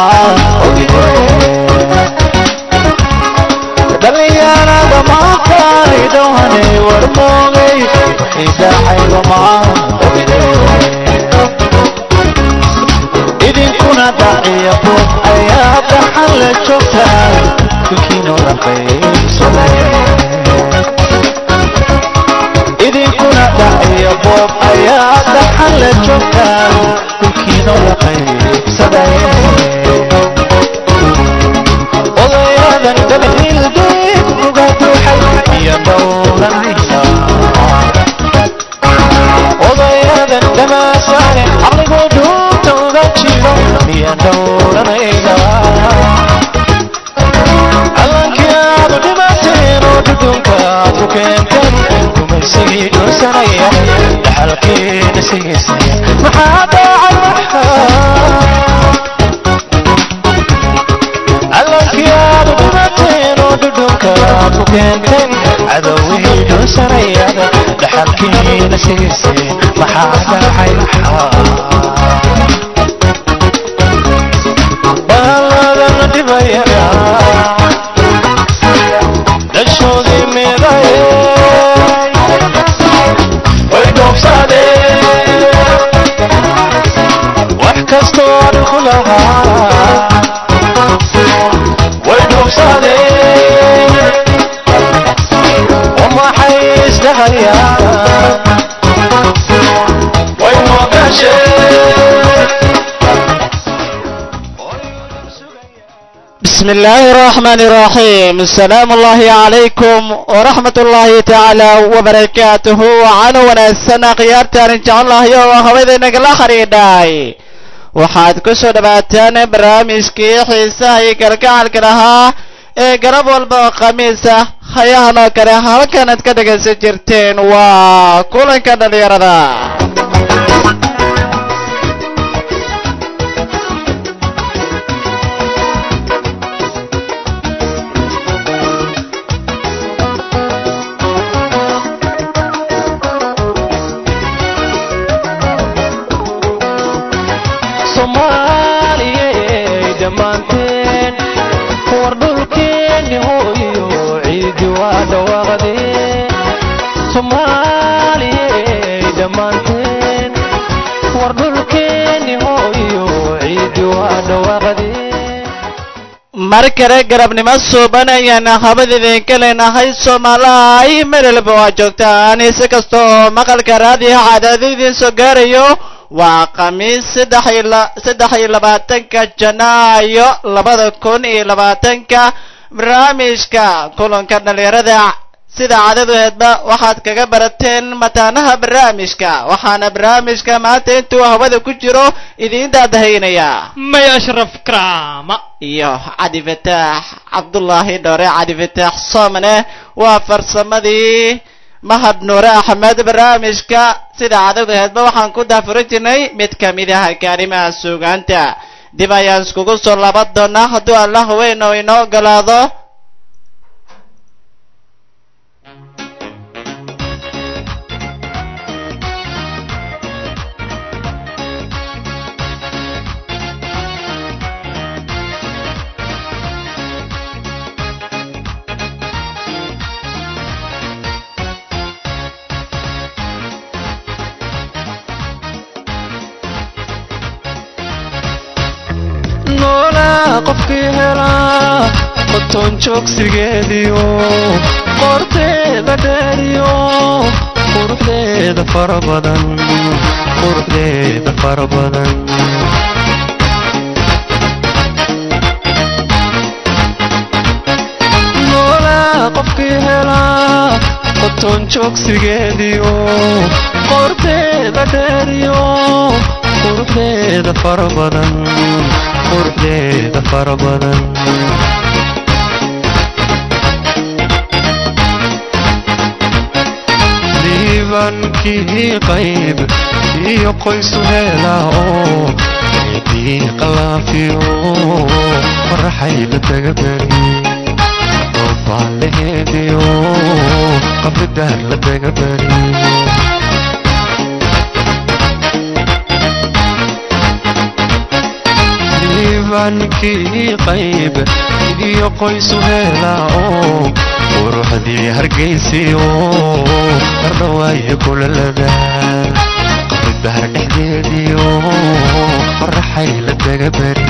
dhalinyarada maantani dhawanay warmoogay idacayga maa idinkuna dhaciya bood ayaa dhaxan la joogtaa kulkiino dhaqaysada idinkuna dhaciya boob ayaa dhaxan la joogtaa kulkiino dhaqaysada odayadan dabhilgeed uga buuxay iyo dhowranaysa odayadan dhamaasaane caqligoo dhuunta uga jiro iyo dhowranaysa callankii aadu dhimateen oo dhudhunka aad ku keenteen kumaysigii dhunsanaya dhaxalkiina sigiisaya maxaa daacay callankii aadu dhimateen oo dhudhunka aad ku keenteen cadowihii dhunsanayada dhaxalkiina sigiisaya maxaa daacay baaladana dhibayana dhashoodii miday way dhoobsadeen wax kastoo adinku lahaa way dhoobsadeen wamaxay isdhahayaan way moogasheen بسم الله الرحمن الرحيم السلام الله عليكم ورحمة الله تعالى وبركاته وعلى ونسنا قيارتان إن شاء الله يوم هويدا نقلا خريداي waxaad ku soo dhawaataan barnaamijkii xiisaha iyo kalgacalka lahaa ee garab walba oo khamiis ah hayahan oo kale halkanaad ka dhegaysan jirteen waa kulanka dhalinyarada soomaaliyey dhammaanteen war dhulkeenni hooyo ciidi waa dhawaaqdeen soomaaliyey dhammaanteen war dhulkeenni hooyo ciidi waa dhawaaqdeen mar kale garabnimo suuban ayaan habad idinka leenahay soomaalaha ay melelba waa joogtaan si kasta oo maqalka raadiyo cadaado idiin soo gaarayo waa khamiis saddex iyo la- saddex iyo labaatanka janaayo labada kun iyo labaatanka barnaamijka kulanka dhalinyarada sida cadaduheedba waxaad kaga barateen mataanaha barnaamijka waxaana barnaamijka maanta intuu hawada ku jiro idiin daadahaynaya may ashraf karaama iyo cadi fataax cabdullaahi dhoore cadi fataax soomane waa farsamadii mahad nuure axmed barnaamijka sida cadadaheedba waxaan ku daafuran jirnay mid ka mid ah kaarimaha suugaanta dib ayaan iskugu soo laaban doonaa hadduu allah weyn oo inoo ogolaado noolaa qofkii helaa qotoon joogsigeediyo qoorteeda dheeriyo quruxdeeda fara badan quruxdeeda fara badan noolaa qofkii helaa qotoon joogsigeediyo qoorteeda dheeriyo quruxdeeda fara badan quruxdeeda fara badan diibankii qayb iyo qoysu heelaa oo ciidii qalaafiyo faraxay la taga beri roobaalaheediyo qabridaar la taga beri iimankii qayb iyo qoysu heela oo quruxdii hargaysiyo hardhawaayo kulalada qabri bahar dhexdeediyo qoraxay la daga bari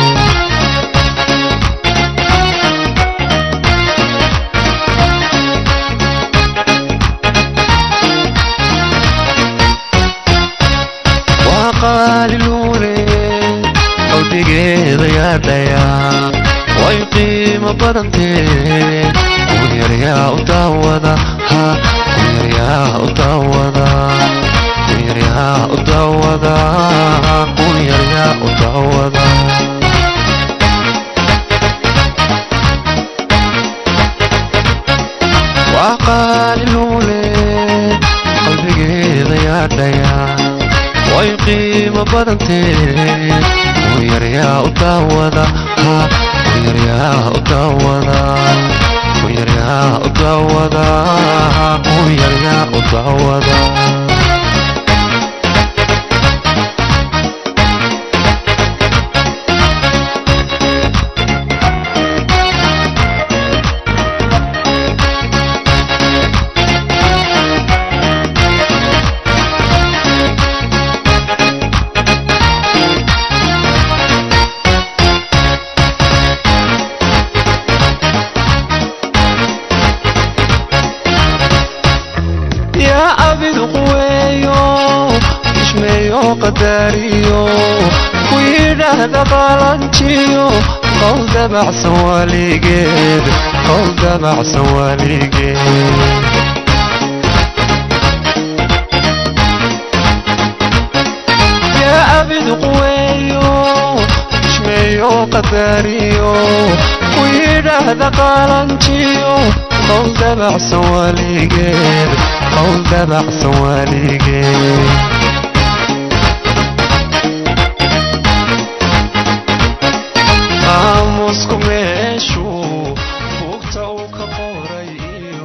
waa qaaliluule qalbigeeda yaadhaya way qiimo badantee kunyaryaa u daawada ha kunyaryaa u daawada kunyaryaa u daawada kunyaryaa u daawada waa qaaliluule qalbigeeda yaadhaya way qiimo badantee kunyaryaa u daawada ha kunyaryaa u daawada kunyaryaa u daawada kunyaryaa u daawada yaa abid quweeyo ishmeeyo qadaariyo ku yidhaahda qalanjiyo qowl dabacsan waaligeed qowl dabacsan waaligeed yaa abid quweeyo ishmeeyo qadaariyo ku yidhaahda qalanjiyo qowl dabacsan waaligeed qowl dabacsan waaligeed aamusku meeshuu buugta uu ka qoray iyo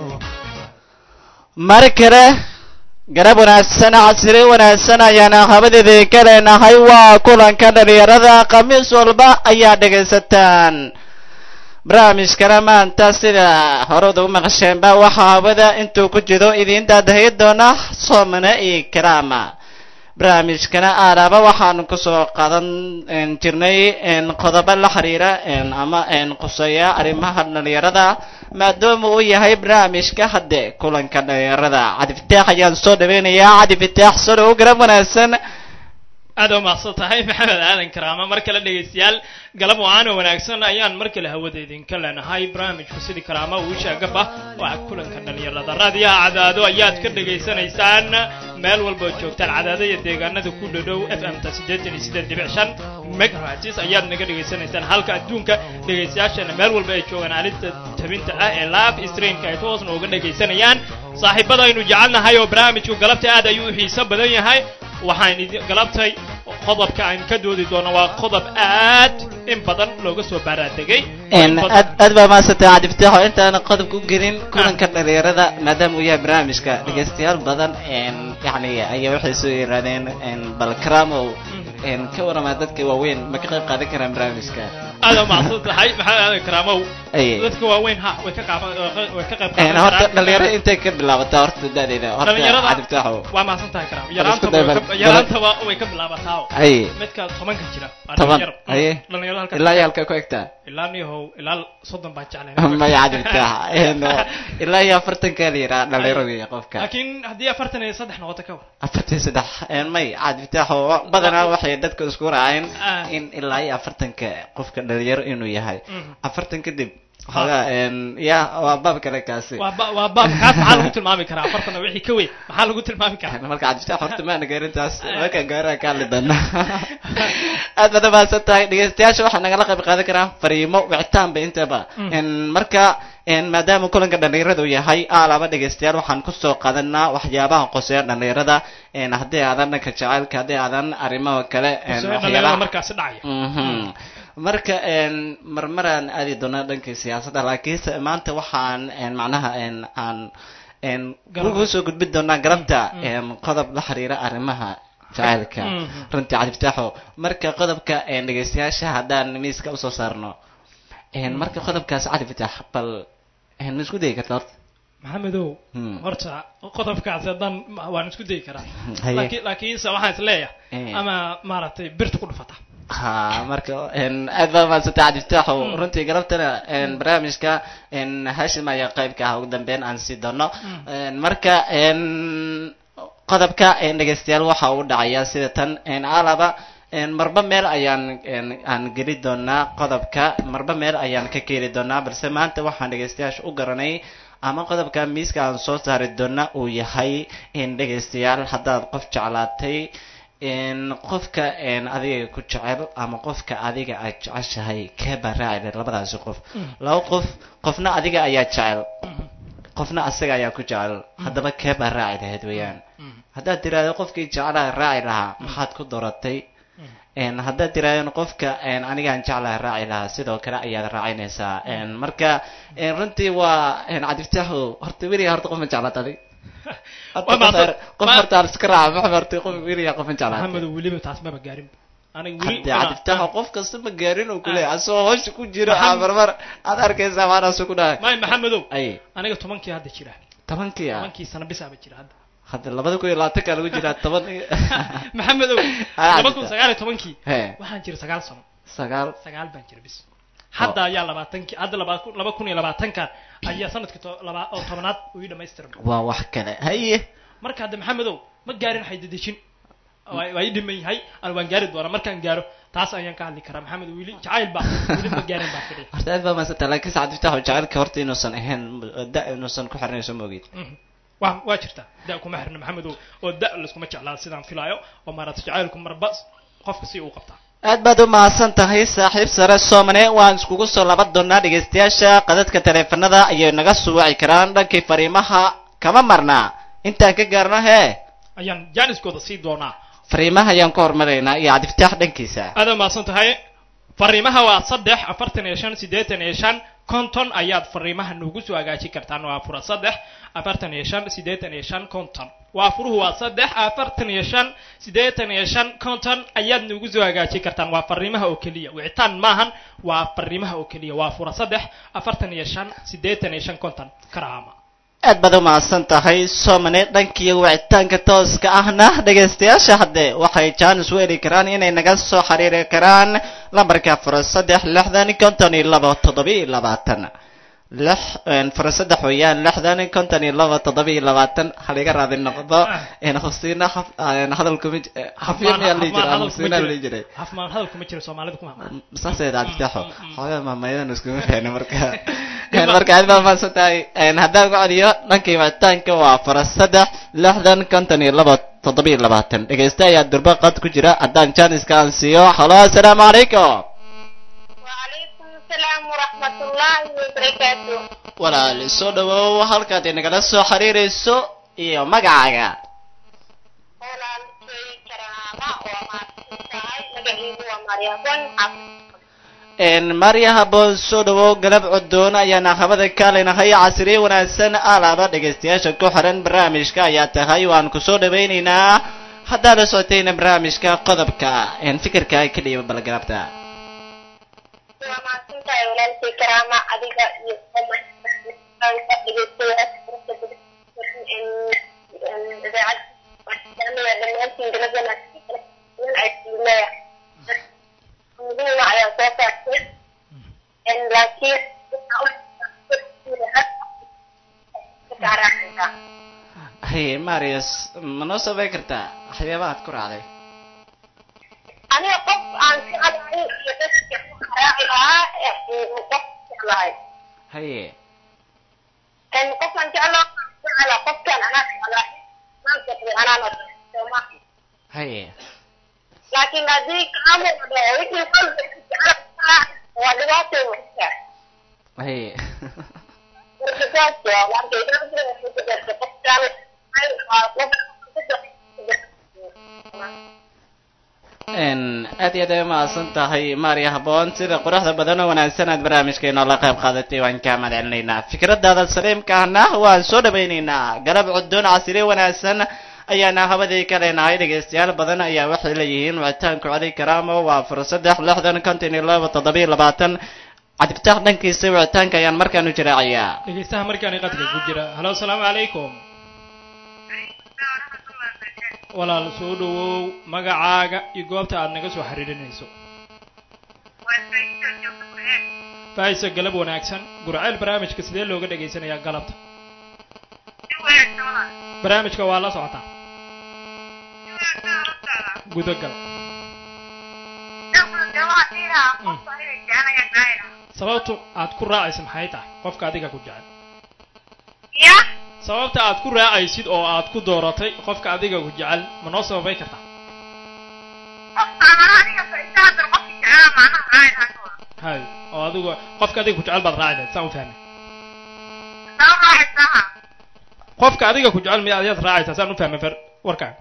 mar kale garab wanaagsan casri wanaagsan ayaana habadeeda ka leenahay waa kulanka dhalinyarada khamiis walba ayaa dhegaysataan barnaamijkana maanta sida horeda u maqasheenba waxaa hawada intuu ku jiro idiin daadahay doona soomane iyo karaama barnaamijkana aalaaba waxaanu kusoo qaadan jirnay qodobo la xiriira ama quseeya arrimaha dhalinyarada maadaama uu yahay barnaamijka hadde kulanka dhalinyarada cadi fitaax ayaan soo dhaweynayaa cadi fitaax soo dhawo garab wanaagsan aad u mahadsan tahay maxamed aadan karaama mar kale dhegaystayaal galab wacaano wanaagsan ayaan mar kale hawada idinka leenahay barnaamijku sidii karaama uu shaagaba waa kulanka dhalinyarada raadiyaha cadaado ayaad ka dhegaysanaysaan meel walba oo joogtaan cadaado iyo deegaanada ku dhadhow f m ta siddeetan iyo siddeed dhibic shan megahertz ayaad naga dhegaysanaysaan halka adduunka dhegaystayaashana meel walba ay joogaan alinta tabinta ah ee live streamka ay toosna uga dhegaysanayaan saaxiibada aynu jecelnahay oo barnaamijku galabta aad ayuu u xiiso badan yahay waxaan idin galabtay qodobka aan ka doodi doono waa qodob aad in badan looga soo baaraadegay aad aad baa mahadsantay cadi fitaaxo intaan qodobka u gelin kulanka dhalinyarada maadaama uu yahay barnaamijka dhegaystayaal badan yani ayaa waxay soo yirahdeen bal karamow ka waramaa dadka waaweyn ma ka qayb qaadan karaan barnaamijka aad u macsan tahay maxaa aadan karaamow Aye. dadka waaweyn ha way ka qaaban way ka qayb Een, qaadan horta karaan dhalinyarada intay ka bilaabataa horta dadeeda horta Dhalinyarada- cadi fitaaxo waa mahadsan tahay karaam isku yaraantaba day way bal- ka- yaraantaba way ka bilaabataa ay midka tobanka jira waa toban dhalinyaro. aye dhalinyaro halkaas ilaa iyo halka ku egtaa ilaa niyahow ilaa soddon baan jeclayn maya cadi fitaax Een, ilaa iyo afartanka la yiraa dhalinyarada iyo qofka laakiin haddii afartan iyo saddex noqoto ka war afartan saddex een, may cadi fitaaxo badanaa waxay dadka isku raaceen Ah. in ilaa iyo afartanka qofka dhalinyaro inuu yahay Mhm. afartan kadib xoogaa een, ya waa baab kale kaasi waa ba- waa baab kaas maxaa lagu tilmaami karaa afartan wixii ka weyn maxaa lagu tilmaami karaa marka cadi fitaax horta maana gaarintaas marka gaaraha ka hadli doona aad baad umahadsan tahay dhegeystayaasha waxaa nagala qayb qaadan karaa fariimo wicitaanba intaba Mm. Een, marka een, maadaama kulanka dhalinyarada uu yahay alaaba dhegeystayaal waxaan kusoo qaadanaa waxyaabaha qoseeya dhalinyarada een, haddii aadan dhanka jacaylka haddii aadan arrimaha kale een, Soo dhalinyarada waxyaabaha markaasi dhacaya Mhm. marka een, marmaraan aadi doonaa dhankii siyaasadda laakiinse maanta waxaan een, macnaha een, aan een, Garab. ugu soo gudbin doonaa garabta Mm. een, qodob la xiriira arrimaha jacaylka Mhm. runtii cadiftaaxo marka qodobka een, dhegeystayaasha haddaan miiska usoo saarno een, marka qodobkaas cadiftaax bal een, ma isku dayi karta horta maxamedow Hmm. horta qodobkaasi haddaan ma- waan isku dayi karaa Haye. laakiin laakiinse waxaan is leeyahay Eh. ama maaragtay birta ku dhufata ha marka een, aad baa maadsantay cadiftaaxo Mm. runtii galabtana een, barnaamijka een, hashim ayaa qaybka ah ugu dambeyn aan sii doono Mm. Een, marka een, qodobka een, dhegeystayaal waxa uu dhacayaa sida tan een, alaba een, marba meel ayaan een, aan geli doonaa qodobka marba meel ayaan ka keeni doonaa balse maanta waxaan dhegeystayaasha u garanay ama qodobka miiska aan soo saari doona uu yahay in dhegeystayaal haddaad qof jeclaatay in qofka een, adiga ku jecel ama qofka adiga aad jeceshahay keebaa raaci lahayd labadaasi qof Mm. laba qof qofna adiga ayaa jecel Mhm. qofna asaga ayaa ku jecel haddaba keebaa raaci lahayd weeyaan Mhm. haddaad tiraahdo qofkii jeclaha raaci lahaa maxaad ku dooratay Mhm. een haddaad tiraahdo qofka een anigaan jeclaha raaci lahaa sidoo kale ayaad raacinaysaa een marka een runtii waa een cadiftaaxu horta weliga horta qof ma jeclaat adig Horta Waa qof mahadsan- er- qof ma- horta aan iska raaca maxaa horta qof weliga qof ma jeclaat maxamedow weliba taas maba gaarin aniga weli haddii cadiftaaxu qof kasta ma gaarin oo kule asoo hosha ku jiro Maxam- aa marmar aad arkaysaa maanaasu ku dhahay may maxamedow ay aniga tobankii hadda jira tobankii ah tobankii sano bisaaba jira hadda hadda labada kun iyo labaatanka lagu jiraa toban iyo- maxamedow Ah, laba kun jirta. sagaal iyo tobankii he waxaan jira sagaal sano sagaal sagaal baan jira bis hadda ayaa labaatankii hadda laba kun laba kun iyo labaatankan ayaa sanadkii to- laba oo tobanaad uu ii dhamaystirma waa wax kale haye marka hadda maxamedow ma gaarin xaydadejin waa waa ii dhiman yahay ana waan gaari doonaa markaan gaaro taas ayaan ka hadli karaa maxamed wili jacayl baa wili ma gaarin baa fidhi horta aad baa maasanta laakiin saacad fitaxo jacaylka horta inuusan ahayn da inuusan ku xirnayso ma ogid Mhm. waa waa jirtaa da kuma xirna maxamedow oo da layskuma jeclaa sidaan filaayo oo maarata jacaylku marba qofka si uu qabtaa aad baad u mahadsan tahay saaxiib sare soomane waan iskugu soo laban doonaa dhegaystayaasha qadadka taleefanada ayay naga soo waci karaan dhankii fariimaha kama marnaa intaan ka gaarno hee ayaan jaaniskooda sii doonaa fariimaha ayaan ku hormaraynaa iyo cadiftaax dhankiisa aad u mahadsan tahay fariimaha waa saddex afartan iyo shan siddeetan iyo shan konton ayaad fariimaha noogu soo hagaajin kartaan waa fura saddex afartan iyo shan siddeetan iyo shan konton waa furuhu waa saddex afartan iyo shan siddeetan iyo shan konton ayaad noogu soo hagaajin kartaan waa fariimaha oo keliya wicitaan maahan waa fariimaha oo keliya waa fura saddex afartan iyo shan siddeetan iyo shan konton karaama aad baad u mahadsan tahay soomane dhankii wicitaanka tooska ahna dhegaystayaasha hadde waxay jaanis u heli karaan inay naga soo xiriiri karaan lambarka fura saddex lixdan konton iyo labo toddobiyo labaatan lix fura saddex weeyaan lixdan konton iyo labo toddobiyo labaatan haliga raadi noqdo hufsiina hadalkuma xafiin ayaa lihi jiray hufsiina lihi jiray hafmaan hadal kuma jira soomaalida kuma saaseed adiftaxo xoogaa maamayadan iskuma fahna marka marka aad baa mahadsan tahay haddaan ku celiyo dhankii wicitaanka waa fara saddex lixdan konton iyo labo toddobiyo labaatan dhegaysta ayaa durba qad ku jira haddaan janiska aan siiyo halo assalaamu calaykum وعليكم السلام ورحمة الله وبركاته walaal soo dhawow halkaad inagala soo xiriirayso iyo magacaaga أنا أنتي كرامة وما تنساي مجهيد ومريضون عفو marya haboon soo dhawow galab codoon ayaana habada kaalinahay casriye wanaagsan alaaba dhegaystayaasha ku xiran barnaamijka ayaa tahay waan kusoo dhawaynaynaa haddaad la socotayna barnaamijka qodobka fikirka ka dhiiba balgarabta وما تنساي ولا أنتي كرامة أديك يوم لكن haye marius ma noo sabay kartaa waxyaabaha aad ku raacday أنا قف عن فعل يدرس راعيها قف فعلها haye إن قف عن فعل فعل قف كان أنا فعلها ما تقدر أنا ما haye لكن هذيك عمل ويجي قلب فعل ودلوقتي وحشة haye ورجعت وأنت إذا كنت قف كان aad iyo aad ay umahadsan tahay maarya haboon sida quruxda badan oo wanaagsan aad barnaamijkeena la qayb qaadatay waan kaa mahadcelinaynaa fikradaada saliimka ahna waan soo dhawaynaynaa galab cudoon casire wanaagsan ayaana habadii ka leenahay dhegaystayaal badan ayaa waxay leeyihiin wicitaanku cali karaamo waa afar saddex lixdan konton iyo laba toddobiyo labaatan cabdifitaax dhankiisa wicitaanka ayaan markaan u jiraacayaa dhegeystaha markaani qadka ku jira halo asalaamu calaykum walaal soo dhawow magacaaga iyo goobta aad naga soo xiriirinayso faaiso galab wanaagsan gurceel barnaamijka sidee looga dhegaysanayaa galabta barnaamijka waa la socotaa gudagal sababtu aad ku raacaysa maxay tahay qofka adiga ku jecel ya sababta aad ku raacaysid oo aad ku dooratay qofka adiga ku jecel ma noo sababay kartaa hay oo adigu qofka adiga ku jecel baad raaci lahayd saan u fahmay qofka adiga ku jecel miya ayaad raacaysaa saan u fahmay fer warkaaga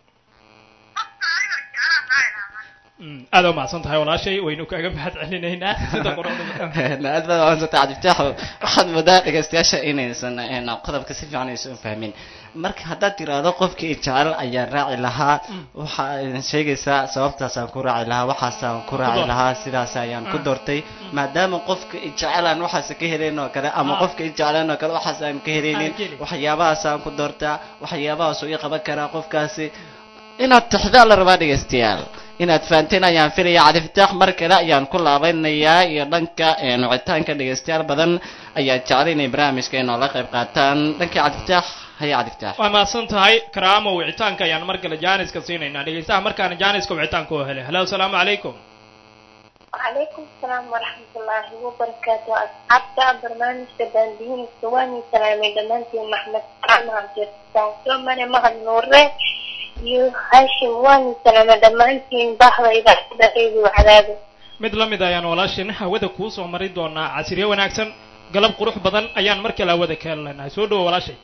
Mm, aad u mahadsan tahay walaashay waynu kaaga mahad celinaynaa sida quruxda aad baad waansanta cabdifitaaxo waxaad moodaa dhegaystayaasha inaysan een, qodobka si fiican aysan u fahmin marka haddaad tiraahdo qofkii jecel ayaan raaci lahaa waxa ay sheegaysaa sababtaasaan ku raaci lahaa waxaasaan ku raaci door. lahaa sidaas ayaan ku Mm. doortay maadaama qofka i jecelaan waxaas ka helayn oo kale ama Ah. qofka i jeclaan oo kale waxaas aan ka helaynin Ah, keli. waxyaabahaasaan ku doortaa waxyaabahaasuu ii qaban karaa qofkaasi inaad tixdaa la rabaa dhegaystayaal inaad fahanteen ayaan filaya cadifitaax mar kale ayaan ku laabanayaa iyo dhanka een, wicitaanka dhegaystayaal badan ayaa jeclay inay barnaamijka inoola qayb qaataan dhankii cadifitaax haya cadifitaax waa mahadsan tahay karaamo wicitaanka ayaan mar kale jaaniska siinaynaa dhegeystaha markaana jaaniska wicitaanka oo helay halo asalaamu calaykum وعليكم السلام ورحمة الله وبركاته أصحابتا برنامج تباندين سواني سلامي دمانتي محمد سلام عبد الرحمن سومني مهد نوري يو هاشم واني سلامي دمانتي بحر إذا حدثي وعذابي mid la mid ayaan walaasheen hawada kuu soo mari doonaa casirye wanaagsan galab qurux badan ayaan mar kale hawada ka helanahay soo dhawo walaashay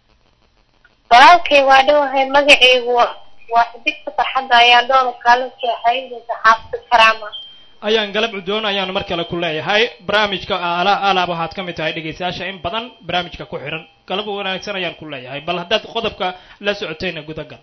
walaalkay waa dhowahay magacaygu waa waa xidigta farxadda ayaa dhowr kaalin jeexay saxaafta karaama ayaan galab cudoon ayaan mar kale ku leeyahay barnaamijka ala alaab waxaad ka mid tahay dhegaystayaasha in badan barnaamijka ku xiran galab wanaagsan ayaan ku leeyahay bal haddaad qodobka la socotayna gudagal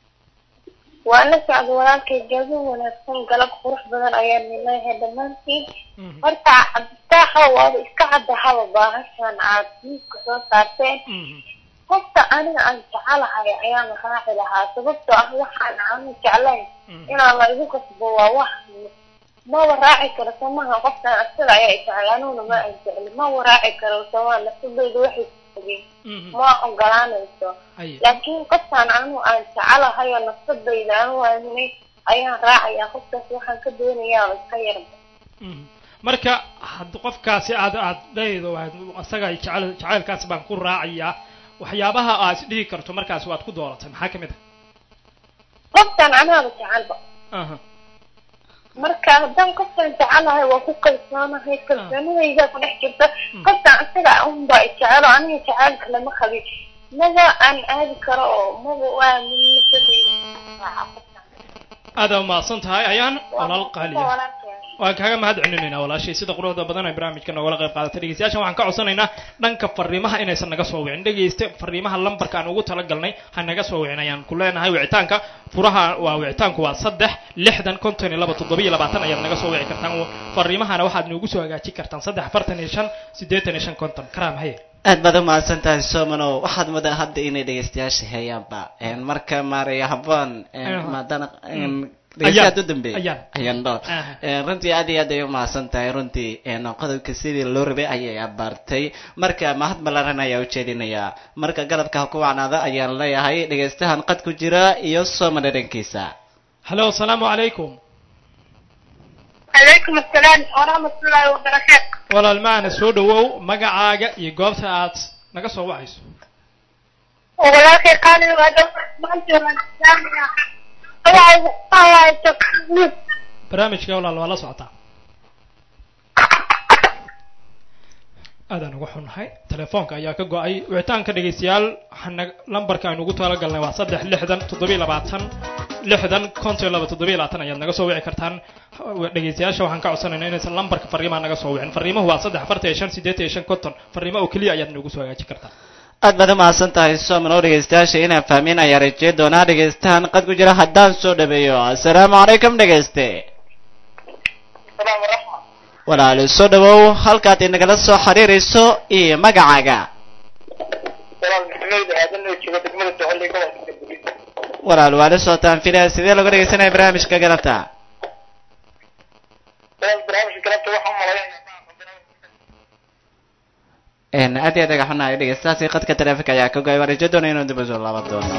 waa la socda walaalkay galbo wanaagsan galab qurux badan ayaan leeyahay dhammaantiin Mhm. horta cabditaaxa waaba iska caddahaba baahashan aad miiska soo saarteen Mhm. qofta aniga aan jecelahay ayaan raaci lahaa sababtoo ah waxaan aanu jeclayn Mhm. inaan la igu kasbo waa wax maba raaci karo somaha qofkan asaga ayaa jecel aniguna ma aan jecli maba raaci karo somaa nafsadayda waxay kugeen Mhm. ma ogolaanayso Aye. laakiin qofkan anigu aan jecelahay oo nafsadayda anigu aaminay ayaan raacayaa qofkaas waxaan ka doonayaa oo iska yarba Mhm. marka had qofkaasi aad aad dhahaydo waad- asaga jecel jacaylkaas baan ku raacayaa waxyaabaha aad dhihi karto markaas waad ku dooratay maxaa ka mid qofkan anaaba jecelba ah aha marka haddaan qofkan jecelahay waa ku kalsoonahay kalsoonidayda ku dhex jirta qofkan isaga unba jecelo aniga jecelka lama qabin maba aan aadi karo oo maba u aamin nafsadayda aada umahadsan tahay ayaan walaal qaaliya walaalkeen waan kaaga mahad celinaynaa walaashay sida quruxda badan ay barnaamijka noogala qayb qaadatay dhegeystayaashan waxaan ka codsanaynaa dhanka fariimaha inaysan naga soo wicin dhegeyste fariimaha lambarka aan ugu talagalnay ha naga soo wicin ayaan ku leenahay wicitaanka furaha waa wicitaanku waa saddex lixdan konton iyo laba toddoba iyo labaatan ayaad naga soo wici kartaan fariimahana waxaad noogu soo hagaajin kartaan saddex afartan iyo shan siddeetan iyo shan konton karaam haye aad baad u mahadsan tahay somano waxaad moodaa hadda inay dhegaystayaasha heeyaanba een, marka maaraya habboon een, Aha. maadana Mm. dhegeystayaad u Ayaan. dambeeyay Ayaan. ayaan dhoor Aha. Een, runtii aad iyo aad ay u mahadsan tahay runtii een, qodobka sidii loo rabay ayay abaartay marka mahad ballaaran ayaa ujeedinayaa marka galabka ha ku wacnaada ayaan leeyahay dhegaystahan qad ku jira iyo somano dhankiisa halo asalaamu calaykum calaykum asalaam waraxmatullaahi wabarakaatu walaal maana soo dhawow magacaaga iyo goobta aad naga soo wacayso walaalkay qaaliga waa dhow maanta waan islaamaya magacayga waxaa waaye taqniid barnaamijka walaal waa la socotaa aadaan ugu xunnahay telefoonka ayaa ka go-ay wicitaanka dhegaystayaal waxaana lambarka aynu ugu talagalnay waa saddex lixdan toddobiyo labaatan lixdan konton iyo laba toddobiyo labaatan ayaad naga soo wici kartaan dhegaystayaasha waxaan ka codsanaynaa inaysan lambarka fariimaha naga soo wicin fariimuhu waa saddex afartan iyo shan siddeetan iyo shan konton fariimo oo keliya ayaad nagu soo hagaajin kartaa aad baad umahadsan tahay soomano dhegeystayaasha inaan fahmin ayaa rajey doonaa dhegeystahan qad ku jira haddaan soo dhaweeyo assalaamu calaykum dhegeyste salaam waraxma walaali soo dhawow halkaad inagala soo xiriirayso iyo magacaaga walaal maxamed aadan oo jooga degmada socolley gobolka galguduud walaal waa la socotaan filaya sidee looga dhegeysanaya barnaamijka galabta walaal barnaamijka galabta waxaan malaynaya n aad iyo aad aga xunahay dhegeystahaasi qadka taleefonka ayaa ka go-ay waan rajo doona inuu dib usoo laaban doono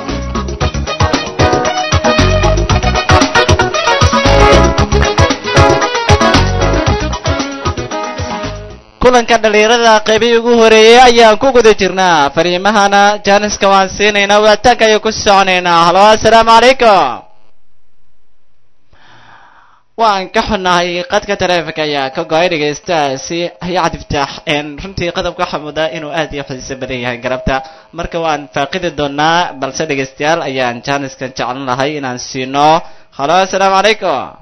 kulanka dhalinyarada qaybihii ugu horeeyey ayaan ku guda jirnaa fariimahana jaaniska waan siinaynaa waataanka ayaan ku soconaynaa halo assalaamu calaykum waan ka xunnahay qadka taleefonka ayaa ka go-ay dhegeystahaasi ayaa cadiftaax runtii qodobka waxaa moodaa inuu aad iyo xiiso badan yahay galabta marka waan faaqidi doonaa balse dhegeystayaal ayaan jaaniskan jeclan lahay inaan siino halo assalaamu calaykum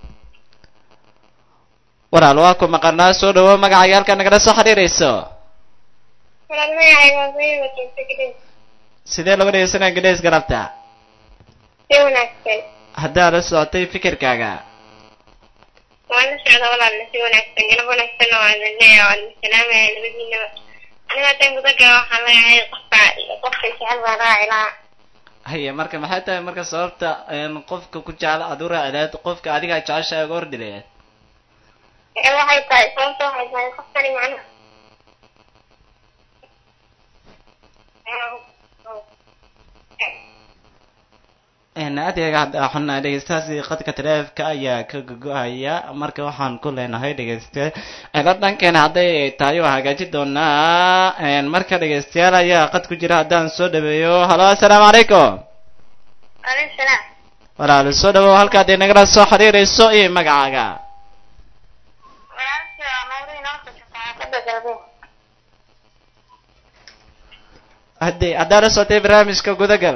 walaal waa ku maqanaa soo dhawo magacaaga halkaa nagala soo xiriirayso walaal magacayga waa Zainab joogta Gadeys sidee looga dhegeysanaya gadheys galabta si wanaagsan haddaa la socotay fikirkaaga waan la socda walaal si wanaagsan galab wanaagsan oo aan leeyahay waan salaamaya labadiinaba aniga haddaan guda galo waxaan leeyahay qofka qofka jecel baan raaci lahaa haye marka maxay tahay marka sababta een, qofka ku jecel aad u raaci lahayd qofka adiga jeceshahay uga hordi lahayd ee waxay tahay sababta waxay tahay qofkani macnaha een, aad iyo aad aa xunnahay dhegeystahaasi qadka taleefka ayaa ka gogo-aya marka waxaan ku leenahay dhegeyste ela dhankeena hadday tahay waa hagaajin doonaa een, marka dhegeystayaal ayaa qad ku jira haddaan soo dhaweeyo halo assalaamu calaykum alaykum salaam walaal soo dhawow halkaad inagala soo xiriirayso iyo magacaaga walaalkii waa mawduuc inoo soo xaafadda galbeed haddii haddaa la socotay barnaamijka gudagal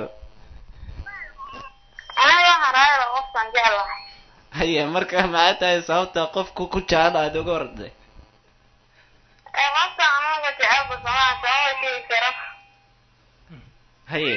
aniga waxaan raacay qofkaan jeclahay haye marka maxay tahay sababta qofku ku jecel aad uga horday ee qofkaan anaga jecelba somaa sababa sheegi karo haye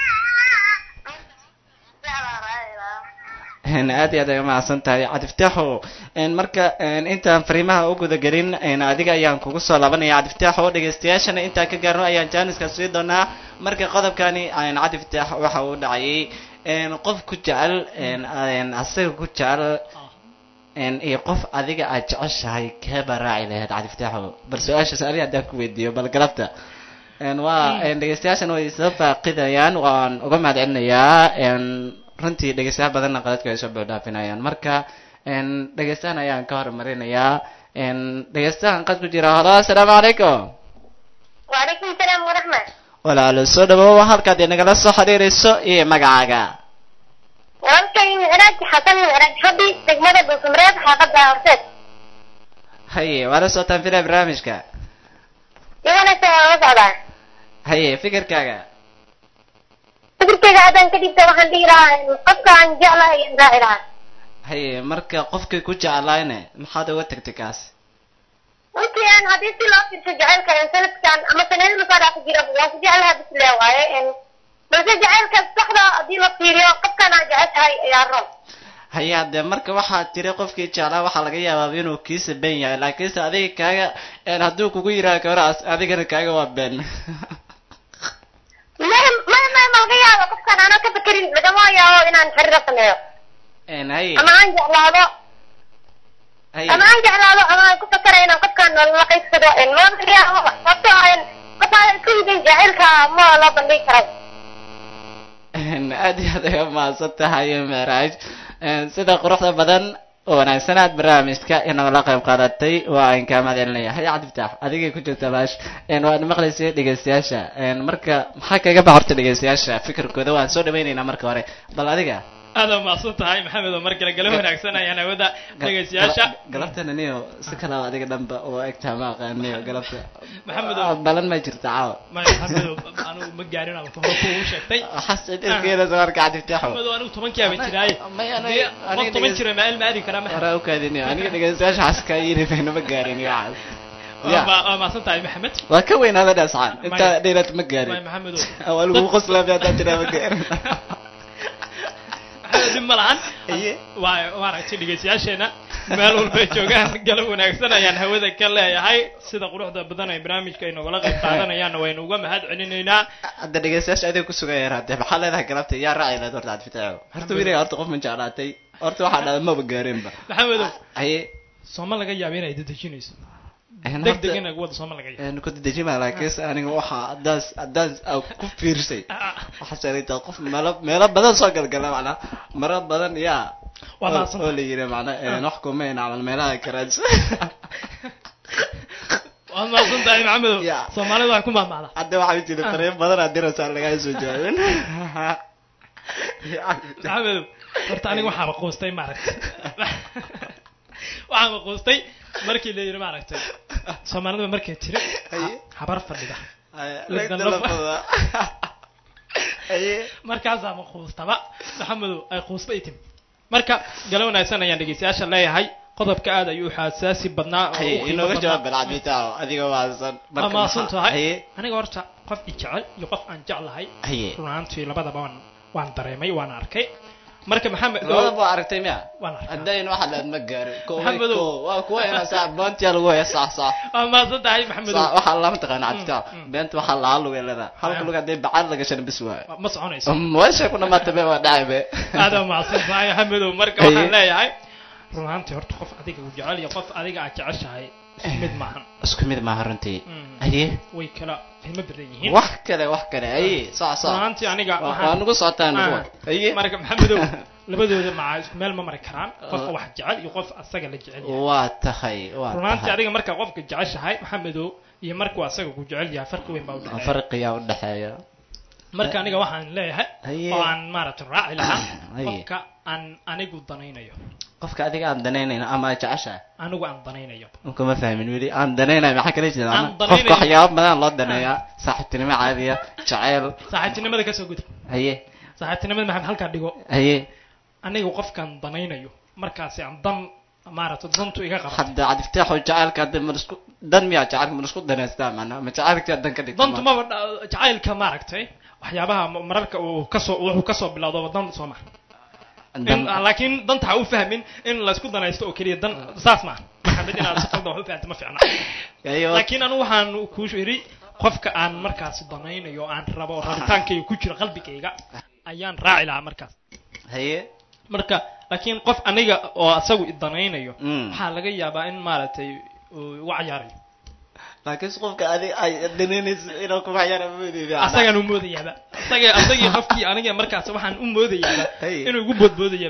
jeclaa raaci lahaa een, aad iyo aad ay umahadsan tahay cadiftaaxo een, marka een, intaan fariimaha u guda gelin een, adiga ayaan kugu soo laabanaya cadiftaaxo dhegeystayaashana intaan ka gaarno ayaan jaaniska sii doonaa marka qodobkani een, cadiftaax waxa uu dhacayay een, qof ku jecel een, een, asaga ku jecel een, iyo qof adiga aad jeceshahay keeba raaci lahayd cadiftaaxo bal su-aashaas adiga haddaan ku weydiiyo bal galabta een, waa een, dhegeystayaashan way soo faaqidayaan waan uga mahad celinayaa een, runtii dhegeystayaal badanna qaladka ay soo boodhaafinayaan marka een, dhegeystahan ayaan ka horumarinayaa een, dhegeystahan qad ku jira halo assalaamu calaykum وعليكم السلام ورحمة walaalo soo dhawow halkaad inagala soo xiriirayso iyo magacaaga وأنتم معراج حسن معراج حبي تجمد بسمرات حقد أرسل haye waa la socotaan filaya barnaamijka يوانا سوى وضع haye fikirkaaga فكرتك هذا كديب توحن دي راه قصة عن جعلها ينزع لها haye marka qofkii ku jeclaayne maxaad uga tagtay kaas وانت يعني هذه سلا في تجعلك يعني سنة كان أما سنين اللي صار في جرب وانت جعلها بس لا واي يعني بس جعلك الصحراء دي لطيرة قد كان جعلتها يا رب haye haddee marka waxaad tiri qofkii jeclaa waxaa laga yaabaa inuu kiisa been yahay laakiinse adiga kaaga een, hadduu kugu yidhaha gabaraas adigana kaaga waa been ما ما ما ما الغياب قد كان أنا كفكرين لقما يا إن أنا حرر صنعه een, haye أما عن جعلها haye ama aan jeclaado ama aan ku fakarayo inaan qofkaan nolola qaybsado ma sababtoo ah qofaa isku yidin jacaylka ma loo bandhigi karay Een, aad iyo aad ay umahadsan tahay maraaj Een, sida quruxda badan oo wanaagsan aad barnaamijka inagala qayb qaadatay waa aan kaa mahad celinaya hay cabdiftaax adigay ku jirta baash Een, waad maqlaysay dhegeystayaasha Een, marka maxaa kaga baxorta dhegeystayaasha fikirkooda waan soo dhawaynaynaa marka hore bal adiga aad waa mahadsan tahay maxamed oo mar kale gala wanaagsan ayaan hawada dhegeystayaasha galabtana niyo si kalaba adiga dhanba oo egtaa ma aqaaniyo galabta Maxamed Ah, balan ma jirta caawa maya maxamed oo anigu ma gaarin ama hore kuugu sheegtay xasan ilkeeda marka cabdiftaaxo maxamed oo anigu tobankii aba jiraaye Maya, aniga- Dee, aniga qof toban dhegeyst- jira maal ma aadi karaa maxamed hore u kaadiniyo aniga dhegeystayaasha xaska yiri bayna ma gaarin iyo waxaas Ya. waa waa mahadsan tahay maxamed waa ka weynaada dhascaan intaa Maya. dheeraad ma waay gaarin maxamedow waa lagu qoslaabi haddaa jiraa ma gaarin maxamed dhib ma lahan Iye. waa maaragtay dhegeystayaasheena meel walbay joogaan galab wanaagsan ayaan hawada ka leeyahay sida quruxda badan ay barnaamijka ay nogala qayb qaadanayaanna waynu uga mahad celinaynaa hadda dhegeystayaasha adiga ku sugan yahay hadde maxaa leedahay galabta yaa raaci lahayd horta aad fitaaco horta weliga horta qof ma jeclaatay horta waxaa dhahda maba gaareenba maxamedow haye sooma laga yaaba inay dedejinayso een deg horta- deg inay wada sooma laga yaaba een ku dedejima laakiin aniga waxaa haddaas haddaas aa ku fiirsay Ah, waxaa sheegaytaa qof meelo meelo badan soo galgala macnaa maro badan yaa Waa oo- mahadsan oo la yiri macnaa een wax kuma in camal meelaha karaadis waad mahadsan tahay maxamedow Ya. soomaalida waxay ku mahmahdaa hadda waxaa jira fariin badan aa diraysaa lagaa soo jawaabin maxamedow horta aniga waxaaba quustay maaragtay waxaaba quustay markii la yidhi maaragtay soomaalida markay tiri Haye. habar fadhida lagta lafada haye markaasaaba quustaba maxamedow ay quusta i timi marka galo wanaagsan ayaan dhegeystayaasha leeyahay qodobka aad ayuu xasaasi badnaa oo haye u qiimo inooga badnaa. jawaab balcadmitaaw adiga waasan waa mahadsan tahay haye aniga horta qof i jecel iyo qof aan jeclahay haye run ahaantii labadaba waan waan dareemay waan arkay marka maxamed labada baa aragtay miya waan arkay haddayn waxa laad ma gaarin ko Maxamedow. ko waa kuwa inaa saa boontiya lagu haya sax sax waa mahadsan tahay maxamedow Sax, waxaa lama taqaana caditaaw mm. beenta waxaa lahaa luga leedaa halka Ah. luga hadday bacaad laga shan bis waayo ma soconayso meesha ku dhamaata be waa dhacay be aada mahadsan tahay maxamedow marka Haye. waxaan leeyahay run ahaantii horta qof adiga uu jecel iyo qof adiga aad jeceshahay isku mid maahan isku mid maaha runtii Mm. haye way kala qiimo badan yihiin wax kale wax kale haye sax run sax ahaantii aniga waa waxaan waa nagu socotaan Ah. nagu haye marka maxamedow labadooda maca isku meel ma mari karaan qofka wax jecel iyo qof asaga la jecel yahay waa tahay waa runaantii tahay adiga markaa qofka jeceshahay maxamedow iyo markuu asaga ku jecel yahay farqi weyn baa udhexeeya farqiyaa udhexeeya marka aniga waxaan leeyahay Haye. oo aan maaragtay raaci lahaa Haye. qofka aan anigu danaynayo qofka adiga aan danaynayn ama jeceshahay anigu aan danaynayo kuma fahmin weli aan danaynayo maxaa kala jeeda Aan qofka danaynayo. waxyaaba badan loo daneeyaa saaxiibtinimo caadiya jaceyl saaxiibtinimada kasoo gudub haye saaxiibtinimada maxamed halkaa dhigo haye anigu qofkaan danaynayo markaasi aan dan maaragtay dantu iga qaba hadda cadiftaaxo jacaylka hadda ma isku dan miyaa jacaylka ma isku danaystaa macnaa ma jacaylka dan ka dhigta dantu maba dha- jacaylka maaragtay waxyaabaha ma- mararka uu kasoo wuxuu kasoo bilowdaba dan soo maha in laakiin danta ha u fahmin in laysku danaysto oo keliya dan saas maaha maxamed inaad si qaldan wax u fahamta ma fiicna laakiin anu waxaan kuu yidhi qofka aan markaas danaynayo aan rabo oo rabitaankayga ku jiro qalbigayga ayaan raaci lahaa markaas haye marka laakiin qof aniga oo asagu i danaynayo Mm. waxaa laga yaabaa in maaragtay uu igu cayaarayo laakiin qofka adiga ay danaynaysa inuu kuma ciyaara moodayda asagaan u moodayaaba asaga asagii qofkii aniga markaas waxaan u moodayaaba Hey. inuu igu boodboodaya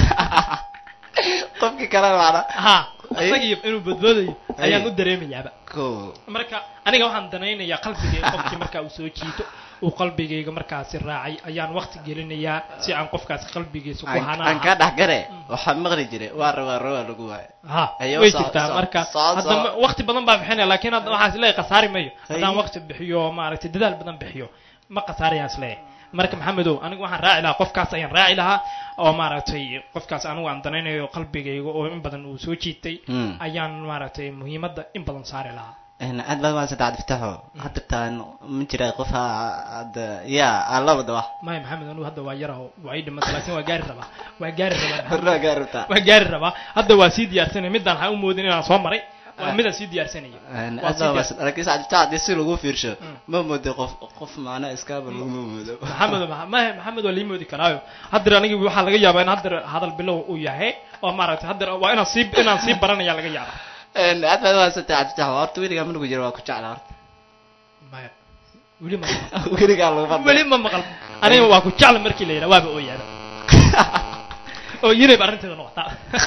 qofkii kale macna ha Hey. asagii inuu boodboodayo Hey. ayaan u dareemayaaba ko marka aniga waxaan danaynayaa qalbigayga qofkii markaa uu soo jiito uu qalbigayga markaasi raacay ayaan waqti gelinayaa si aan qofkaas qalbigiisa ku aan hanaa kaa dhex gare waxaa maqli jiray waa rabaa rabaa lagu waayo ha Ayo, way soo- jirtaa soo- marka soo- hadda soo. ma- waqti badan baa bixinaya laakiin hadda waxaan isleeyahay khasaari mayo haddaan Hey. waqti bixiyo maaragtay dadaal badan bixiyo ma khasaarayaan isleeyahay marka maxamedow anigu waxaan raaci lahaa qofkaas ayaan raaci lahaa oo maaragtay qofkaas anigu aan danaynayo qalbigayga oo in badan uu soo jiitay Mm. ayaan maaragtay muhiimadda in badan saari lahaa aad baad waan saddex diftaxo hadda taan ma jira qof ha hadda ya aan labada wax maya maxamed anigu hadda waa yaraho waa ii dhimata laakiin waa gaari rabaa waa gaari rabaa maxamed. hornaa gaarabtaa waa gaari rabaa hadda waa sii diyaarsanaya midaan waxaan u moodin inaan soo maray waa midaan sii diyaarsanaya Waa aad sii baa diyaar- laakiin saddex diftax haddii si lagu fiirsho Mm. ma moodo qof qof macnaa iskaaba laguma moodo maxamed ma maxamed waa lii moodi karaayo haddar anigi waxaa laga yaabaa in haddar hadal bilow uu yahay oo maaragtay haddar waa inaan sii inaan sii baranaya laga yaaba aad baad waan saddex diftax horta weligaa manugu jira waa ku jecla horta maya weli ma maqal weligaa lagu fadhiyo weli ma maqal aniga waa ku jecla markii la yidhaha waaba oo yaaba oo yinayb arrinteeda noqotaa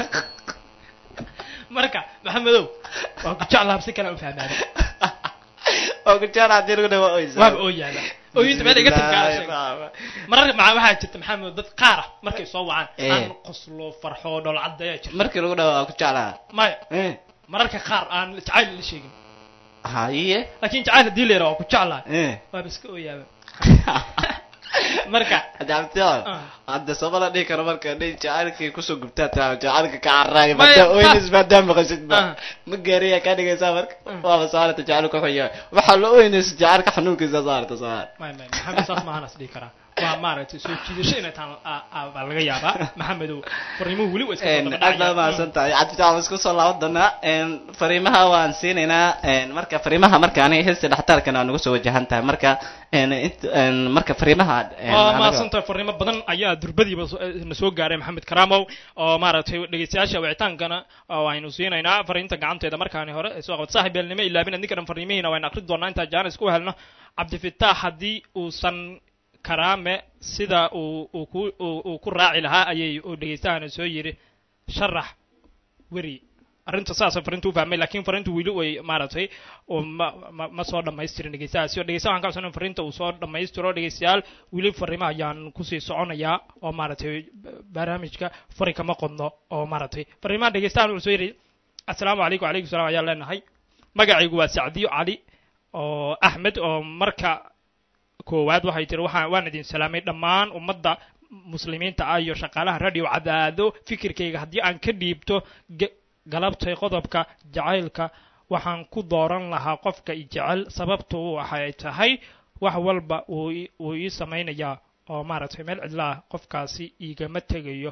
marka maxamedow waa ku jecla habsi kale u fahmaada oo ku jecla haddii lagu dhawa oysa waaba oo yaaba ooyinta meel iga tirkaala sheeg marar maca waxaa jirta maxamed dad qaar ah markay soo wacaan Eh. aan qoslo farxo dholcadda ayaa jirta markii lagu dhawa waa ku jeclaa maya Eh, mararka qaar aan jacayl la sheegin haye laakiin jacayl haddii la yidhaha waa ku jeclaa Eh. waaba iska ooyaaba marka adabtiyo Ah. hadda sama la dhihi karo marka nin jacaylkii kusoo gubtaa taa jacaylka ka carraay Maya, mada ta- oynis maadaama maqashid Ah. ba ma gaariya ka dhigaysaa marka Ah. waaba saarata jacaylka wuxuu yahay waxaa la oynaysa jacaylka xanuunkiisa saarata saar may may maxamed saas maahan is dhihi karaa waa maaragtay soo jiidasho inay taan a- a- baa laga yaabaa maxamedow fariimuhu weli waa iska soo daba aad baa dhacayaan. mahadsan tahay cabditaa waan isku soo laaban doonaa Een, fariimaha waan siinaynaa een, marka fariimaha marka aniga heesta dhextaalkana waa nagu soo wajahan tahay marka een, int- een, marka fariimaha een, waa anaga- mahadsanta fariimo badan ayaa durbadiiba so- eh, na soo gaaray maxamed karaamow oo maaragtay dhegeystayaasha wicitaankana oo aynu siinaynaa fariinta gacanteeda markaani hore ee soo qabat saaxib beelnimo ilaabina ninkan fariimihiina waynu akri doonaa intaa jaanis ku helno cabdifitaax haddii uusan karaame sida uu uu ku uu uu ku raaci lahaa ayay uu dhegeystahana soo yidhi sharax weri arrinta saasa fariintu u fahmay laakiin fariintu weli way maaragtay oo ma ma ma soo dhammaystirin dhegeystahaasi oo dhegeystaha waxaan ka codsanay in fariinta uu soo dhammaystiro dhegeystayaal weli fariimaha ayaan kusii soconayaa oo maaragtay ba- barnaamijka fari kama qodno oo maaragtay fariimaha dhegeystahan wuxuu soo yidhi assalaamu calaykum wacalaykum salaam ayaan leenahay magacaygu waa sacdiyo cali oo axmed oo marka koowaad waxay tiri waxaan waan idin salaamay dhammaan ummadda muslimiinta ah iyo shaqaalaha radio cadaado fikirkayga haddii aan ka dhiibto ga- galabtay qodobka jacaylka waxaan ku dooran lahaa qofka i jecel sababtu waxay tahay wax walba uu ii- uu ii samaynayaa oo maaragtay meel cidla ah qofkaasi igama tegayo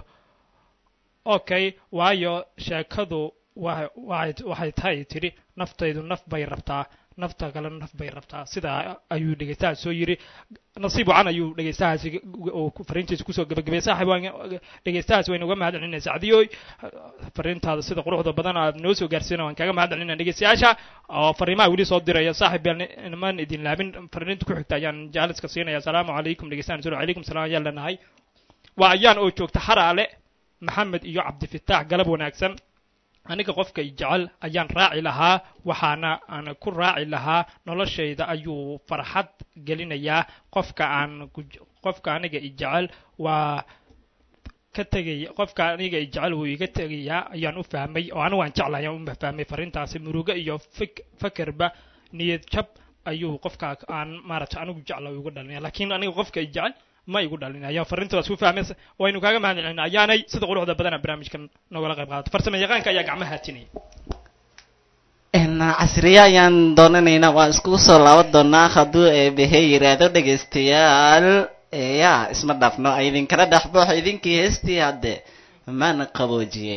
okay waayo sheekadu wa- waxay waxay tahay tidhi naftaydu naf bay rabtaa nafta kale naf bay rabtaa sidaa ayuu dhegeystaha soo yiri nasiib wacan ayuu dhegeystahaasi oo ku- fariintiisa kusoo gabagabay saaxib waan dhegeystahaas waynu uga mahad celinay sacdiyoy fariintaada sida quruxda badan aad noo soo gaarsiina waan kaga mahad celinay dhegeystayaasha oo fariimaha weli soo diraya saaxib beel niman idin laabin fariinta ku xigta ayaan jaaliska siinaya asalaamu calaykum dhegeystahan soo calaykum salaam ayaan leenahay waa ayaan oo joogta xaraale maxamed iyo cabdifitaax galab wanaagsan aniga qofka i jecel ayaan raaci lahaa waxaana aan ku raaci lahaa noloshayda ayuu farxad gelinayaa qofka aan ku- qofka aniga i jecel waa ka tegaya qofka aniga i jecel wuu iga tegayaa ayaan u fahmay oo anigu waan jeclahay ayaan u fahmay fariintaasi murugo iyo fik fakerba niyad jab ayuu qofka aan maaragtay anigu jecla uga dhalinaya laakiin aniga qofka i jecel ma igu dhalin ayaan fariintaas u fahmay waynu kaaga mahad celin ayaanay sida quruxda badana barnaamijkan nogala qayb qaadato farsamo yaqaanka ayaa gacmaha haatinaya Een, casriye ayaan doonanaynaa waan iskugu soo laaban doonaa hadduu eebehe yiraahdo dhegaystayaal ee yaa isma dhaafno idinkala dhexboox idinkii heestii hadde mana qaboojiye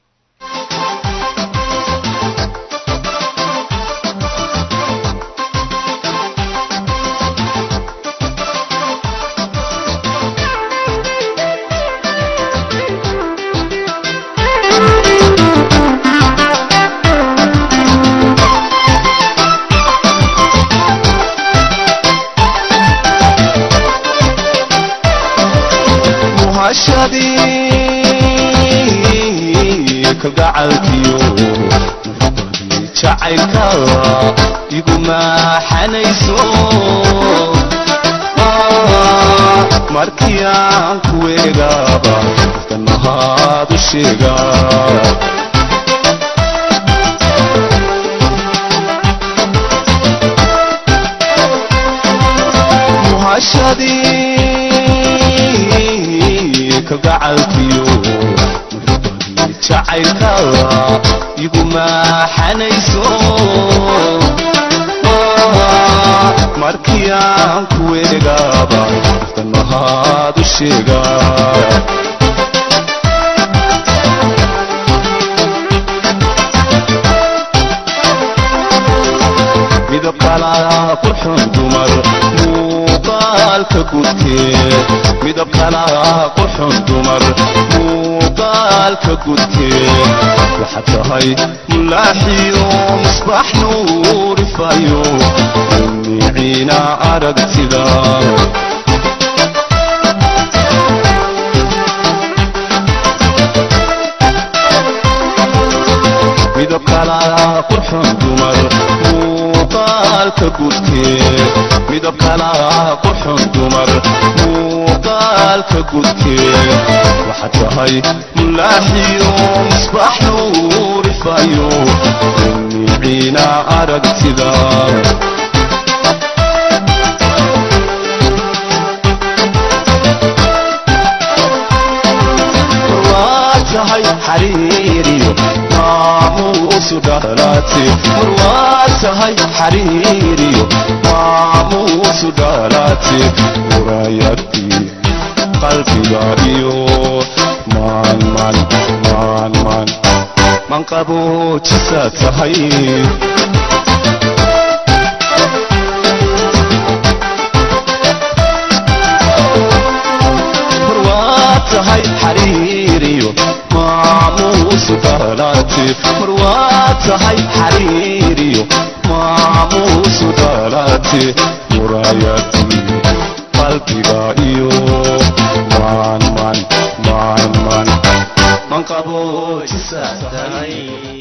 muhashadii kalgacalkiyo muxubadii jacaylka igu maaxanayso Ah, markii aan ku eegaaba qofkan mahaad u sheegaa muhashadii kalgacalkiyo muxubadii jacaylka igu maaxanayso Ah, markii aan ku eegaaba qofkan mahaad u sheegaa midab kala qurxun dumar muuqaalka gudkeed midab kala qurxun dumar muuqaalka gudkeed waxaad tahay mulaaxiyo misbax nuurifayo miciina aragtida midab kala qurxun dumar muuqaalka gudkeed midab kala qurxun dumar muuqaalka gudkeed waxaad tahay mulaaxiyo misbax nuurifayo miciina aragtida xariiriyo maamuusu dhalaate mar waa tahay xariiriyo maamuusu dhalaate muraayadii qalbiga iyo maan maan maan maan man qaboojisa tahay mar waa tahay xariiriyo maamuusu dhalaate mar waa tahay xariiriyo maamuusu dhalaate muraayadii qalbiga iyo maan maan maan maan man qaboojisa tahay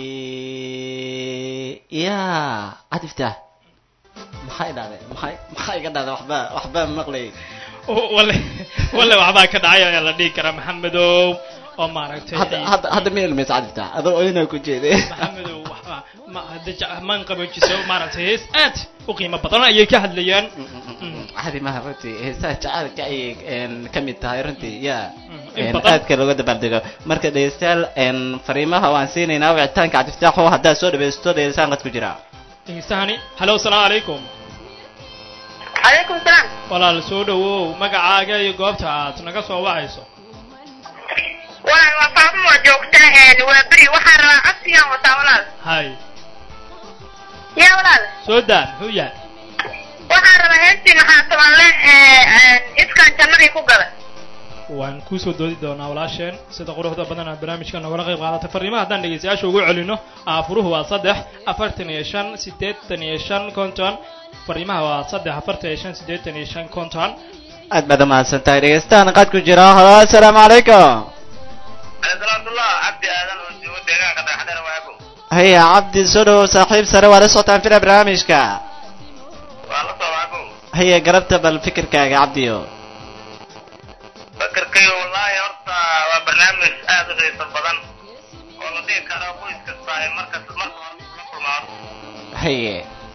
ya cadifta maxay dhahday maxay maxay iga dhahday waxba waxba maqlay walle walle waxbaa ka dhacay ayaa la dhihi karaa maxamedow oo maaragtay hadda hadda hadda ma ilmaysa cadifta adoo oyna ku jeeday maxamedow waxba ma hadda ja- maan qaboojiso maaragtay hees aad u qiimo badan ayay ka hadlayaan cadi maha runtii heesaha jacaylka ayay een, ka mid tahay runtii ya in een, badan. aadka looga dabaaldego marka dhegeystayaal een, fariimaha waan siinaynaa wicitaanka cabdiftaaxo haddaad soo dhaweysto dhegeystaan qad ku jira dhegeystaani hallo asalaamu calaykum calaykum salaam walaal soo dhawow magacaaga iyo goobta aad naga soo wacayso walaal waa faafuma joogta een, waa beri waxaan rabaa codsigaan wataa walaal hay yaa walaal soo daa muxuu yahay waxaan rabaa heestii maxaa tabanle ee een, iskaan jannadii ku galay waan kusoo doodi doonaa walaasheen sida quruxda badan aad barnaamijka nogala qayb qaadatay fariimaha haddaan dhegeystayaasha ugu celino aafuruhu waa saddex afartan iyo shan siddeetan iyo shan konton fariimaha waa saddex afartan iyo shan siddeetan iyo shan konton aad baad umahadsan tahay dhegeystaan qad ku jira halo assalaamu calaykum salaamtullah cabdi aadan oo joogo deegaanka dayaxdheer waago haya cabdi soo dhawow saaxiib sare waa la socotaan fila barnaamijka waa la soo waago haya galabta bal fikirkaaga cabdiyo fakarkayo wallaahi horta waa barnaamij aad u xiiso badan oo la dhihi karo qoys kasta ay markas marka hore la kulmaan haye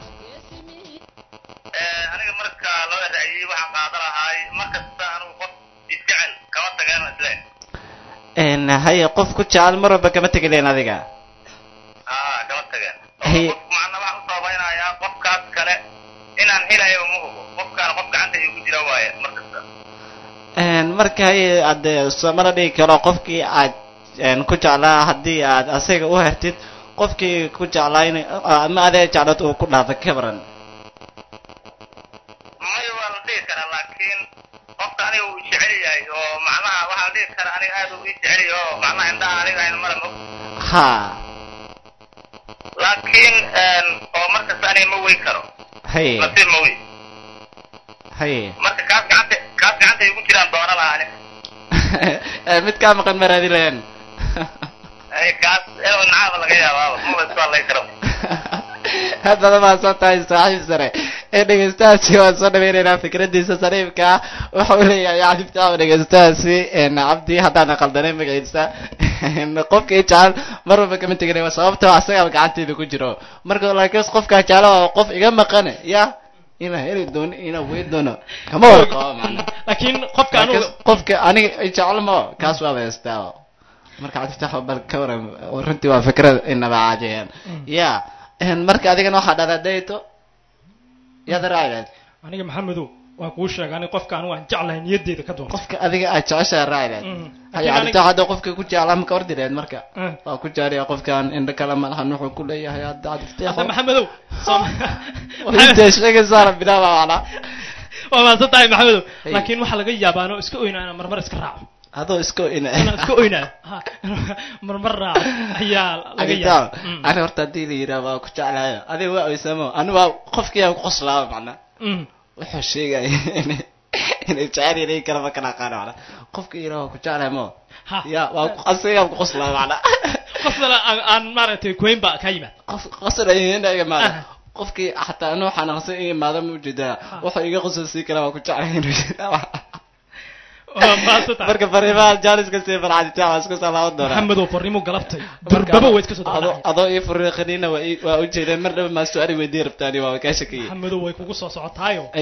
Eh, aniga marka loo ra'yiyey waxaan qaada lahaay markasta anigu qof isjecel kama tageen isle een, haye qof ku jecel mar walba kama tegileen adiga aa kama tageen Hey. qof macna waxaan u sabaynayaa qofkaas kale inaan helayo ma hubo qofkaan qof gacanta igu jira waaye markasta Een, marka haye aad soomala dhigi karo qofkii aad een, ku jeclaa haddii aad asaga u hertid qofkii ku jeclaa in ama adee jeclad uu ku dhaafay ka baran may waa la dhihi karaa laakiin qofka aniga uu jecel yahay oo macnaha waxaa la dhihi karaa aniga aad uu ii jecel yahay oo macnaha indhaha aniga ayna mara mog ha laakiin een, oo markasta aniga ma wey karo haye nasiib ma wey haye marka kaas gacanta kaas gacanta igu jiraan doona lahaa aniga Ee, mid kaa maqan maraadi leen ay kaas inuu nacaaba laga yaabaaba maba isku hadlay karo aad baad umahadsan tahay saaxiib sare ee dhegeystahaasi waan soo dhaweynaynaa fikradiisa sariifka ah waxa uu leeyahay cabdifitaax dhegeystahaasi een, cabdi haddaan qaldanay magaciisa een, qofka i jecel mar walba kama teginay sababtoo asagaa gacanteeda ku jiro marka laakiin qofkaa jecel waa qof iga maqane ya ina heli doono ina wey doono kama warqabo macna laakiin qofka anugu Laakiin qofka aniga i jecel ma kaas waa haystaa marka cabdifitaax bal ka waran runtii waa fikrad inaba caajiyeen ya een, marka adigana waxaa dhala dayto yaad raacdeed aniga maxamedow waan kuu sheegay aniga qofka anugu aan jeclahay niyaddeeda ka doonta qofka adiga aad jeceshaha raacdeed Mm. haya Laakiin cabdifitaax hadda qofka ku jeclaa ma ka ordireed marka Eh. waa ku jaariya qofkaan indho kale ma lahan wuxuu ku leeyahay hadda cabdifitaax hadda maxamedow Soom- intee sheegaysaana bilaaba macna waa mahadsan tahay maxamedow Hey. laakiin waxaa laga yaabaa anoo iska oynaa inaan marmar iska raaco adoo iska ina inaan iska oynaa Ha, marmar raaco ayaa laga yaaba Mm. ani horta haddii la yidhaha waa ku jeclaayo adiga waa oysamo ani waa qofkii aan ku qoslaaba macna Mm. wuxuu sheegaya inay inay jecel yahay kala ma kala aqaano macna qofka yidhaha waa ku jeclahay mo Ha. ya waa ku- asigaa ku qoslaaba macna qofkana aan aan maaragtay kuwayn baa ka yimaad qof qosla iga imaado Ah. qofkii xataa anuu xanaaqsan iga imaado ma ujeedaa wuxuu iga qososii karaa waa ku jeclahay inuu yidhaha waa mahadsan tahay marka fariimaha jaaliska sii farcaditaa waa isku salaaban doonaa maxamedow farrimo galabtay durbaba way iska soo adoo dhacday adoo ii furiiqaniina waa ii- waa u jeedeen mar dhaba maa su-aali weydii rabtaani waa kaa shakiyey maxamedow way kugu soo socotaayo aye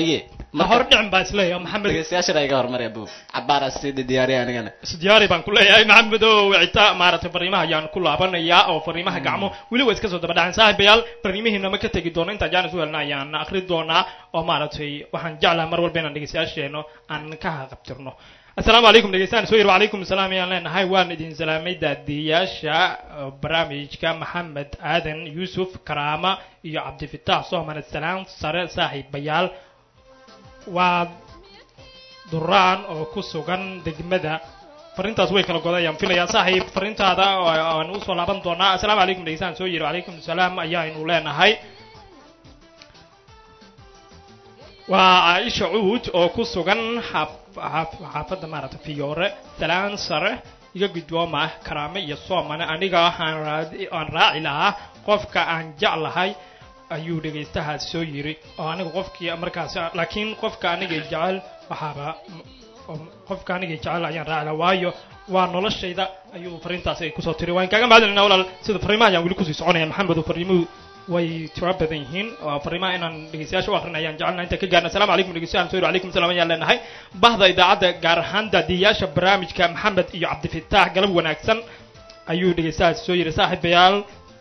ma hor dhicin baa isleeyahay maxamed dhegeystayaashana iga hormari abu cabaara sida diyaariya anigana isdiyaari baan ku leeyahay maxamed oo wicita maaragtay fariimaha ayaan ku laabanayaa oo fariimaha gacmo weli waa iska soo daba dhaceen saaxiibayaal fariimihiina ma ka tegi doono intaan jaanis u helna ayaan akri doonaa oo maaragtay waxaan jeclahay mar walba inaan dhegeystayaasheeno aan ka haqabtirno assalaamu calaykum dhegeystaan soo yiri wacalaykum asalaam ayaan leenahay waan idin salaamay daadiyaasha barnaamijka maxamed aadan yuusuf karaama iyo cabdifitaax soomane salaan sare saaxiibayaal waa duraan oo ku sugan degmada fariintaas way kala godayaan filaya saaxiib fariintaada aan usoo laaban doonaa assalaamu calaykum dhegeystaan soo yiri wacalaykum asalaam ayaaynu leenahay waa caaisha cuud oo ku sugan xaafadda maaragtay fiyoore salaan sare iga guddooma karaame iyo soomane aniga waxaan aan raaci lahaa qofka aan jeclahay ayuu dhegaystahaas soo yiri oo aniga qofkii markaas laakiin qofka aniga jecel waxaaba qofka aniga jecel ayaan raaci lahaa waayo waa noloshayda ayuu fariintaas ay kusoo tiri waan kaaga mahadcelinaa walaal sida fariimaha ayaan weli kusii soconaya maxamed oo fariimuhu way tiro badan yihiin oo fariimaha inaan dhegeystayaasha u akrin ayaan jecelnahay inta ka gaarna assalamu calaykum dhegeystayaal soo calaykum salaam ayaan leenahay bahda idaacadda gaar ahaan daadiyayaasha barnaamijka maxamed iyo cabdifitaax galab wanaagsan ayuu dhegeystayaas soo yiri saaxiibayaal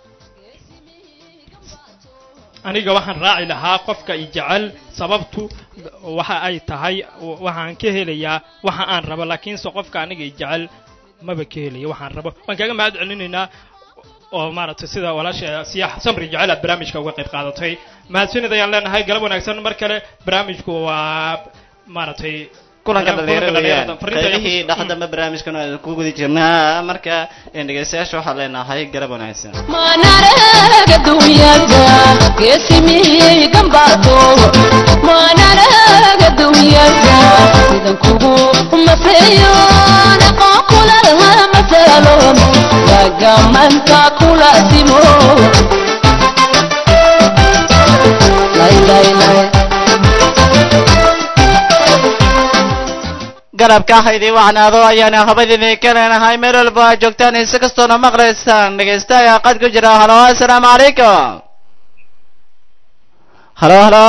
aniga waxaan raaci lahaa qofka i jecel sababtu waxa ay tahay waxaan ka helayaa waxa aan rabo laakiinse qofka aniga i jecel maba ka helaya waxaan rabo waan kaaga mahad celinaynaa oo maaragtay sida walaasha siyax samri jecel aad barnaamijka uga qayb qaadatay mahadsanid ayaan leenahay galab wanaagsan mar kale barnaamijku waa maaragtay kulanka dhalinyaro weeyaan qaybihii dhexdamba barnaamijkan aan ku guda jirnaa marka dhegeystayaasha waxaan leenahay galab wanaagsan manaraga dunyada geesimiyey gambaado manaraga dunyada sidan kugu mafeeyo aqoon kulalaha masalo lagamanta kula simo lay lay lay garabka haydii wacnaado ayaana habadidii ka leenahay meel walba aad joogtaan insi kastoona maqlaysaan dhegeystaaya qad ku jira halo assalaamu calaykum halo halo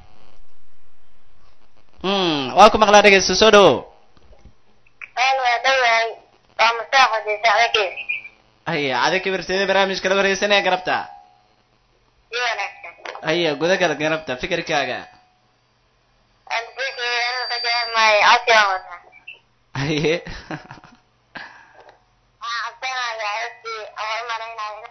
mm waa ku maqlaa dhegeysta soo dhowo waa dhawahay waa masaaxadii sacdageed haya cadi kibirteeda barnaamijka la wareysanaya garabta si wanaagsan haya gudagal garabta fikirkaaga adbikii ka jahmay codsigan wataa haye waxaan cabsanayaa heestii ama u malaynaya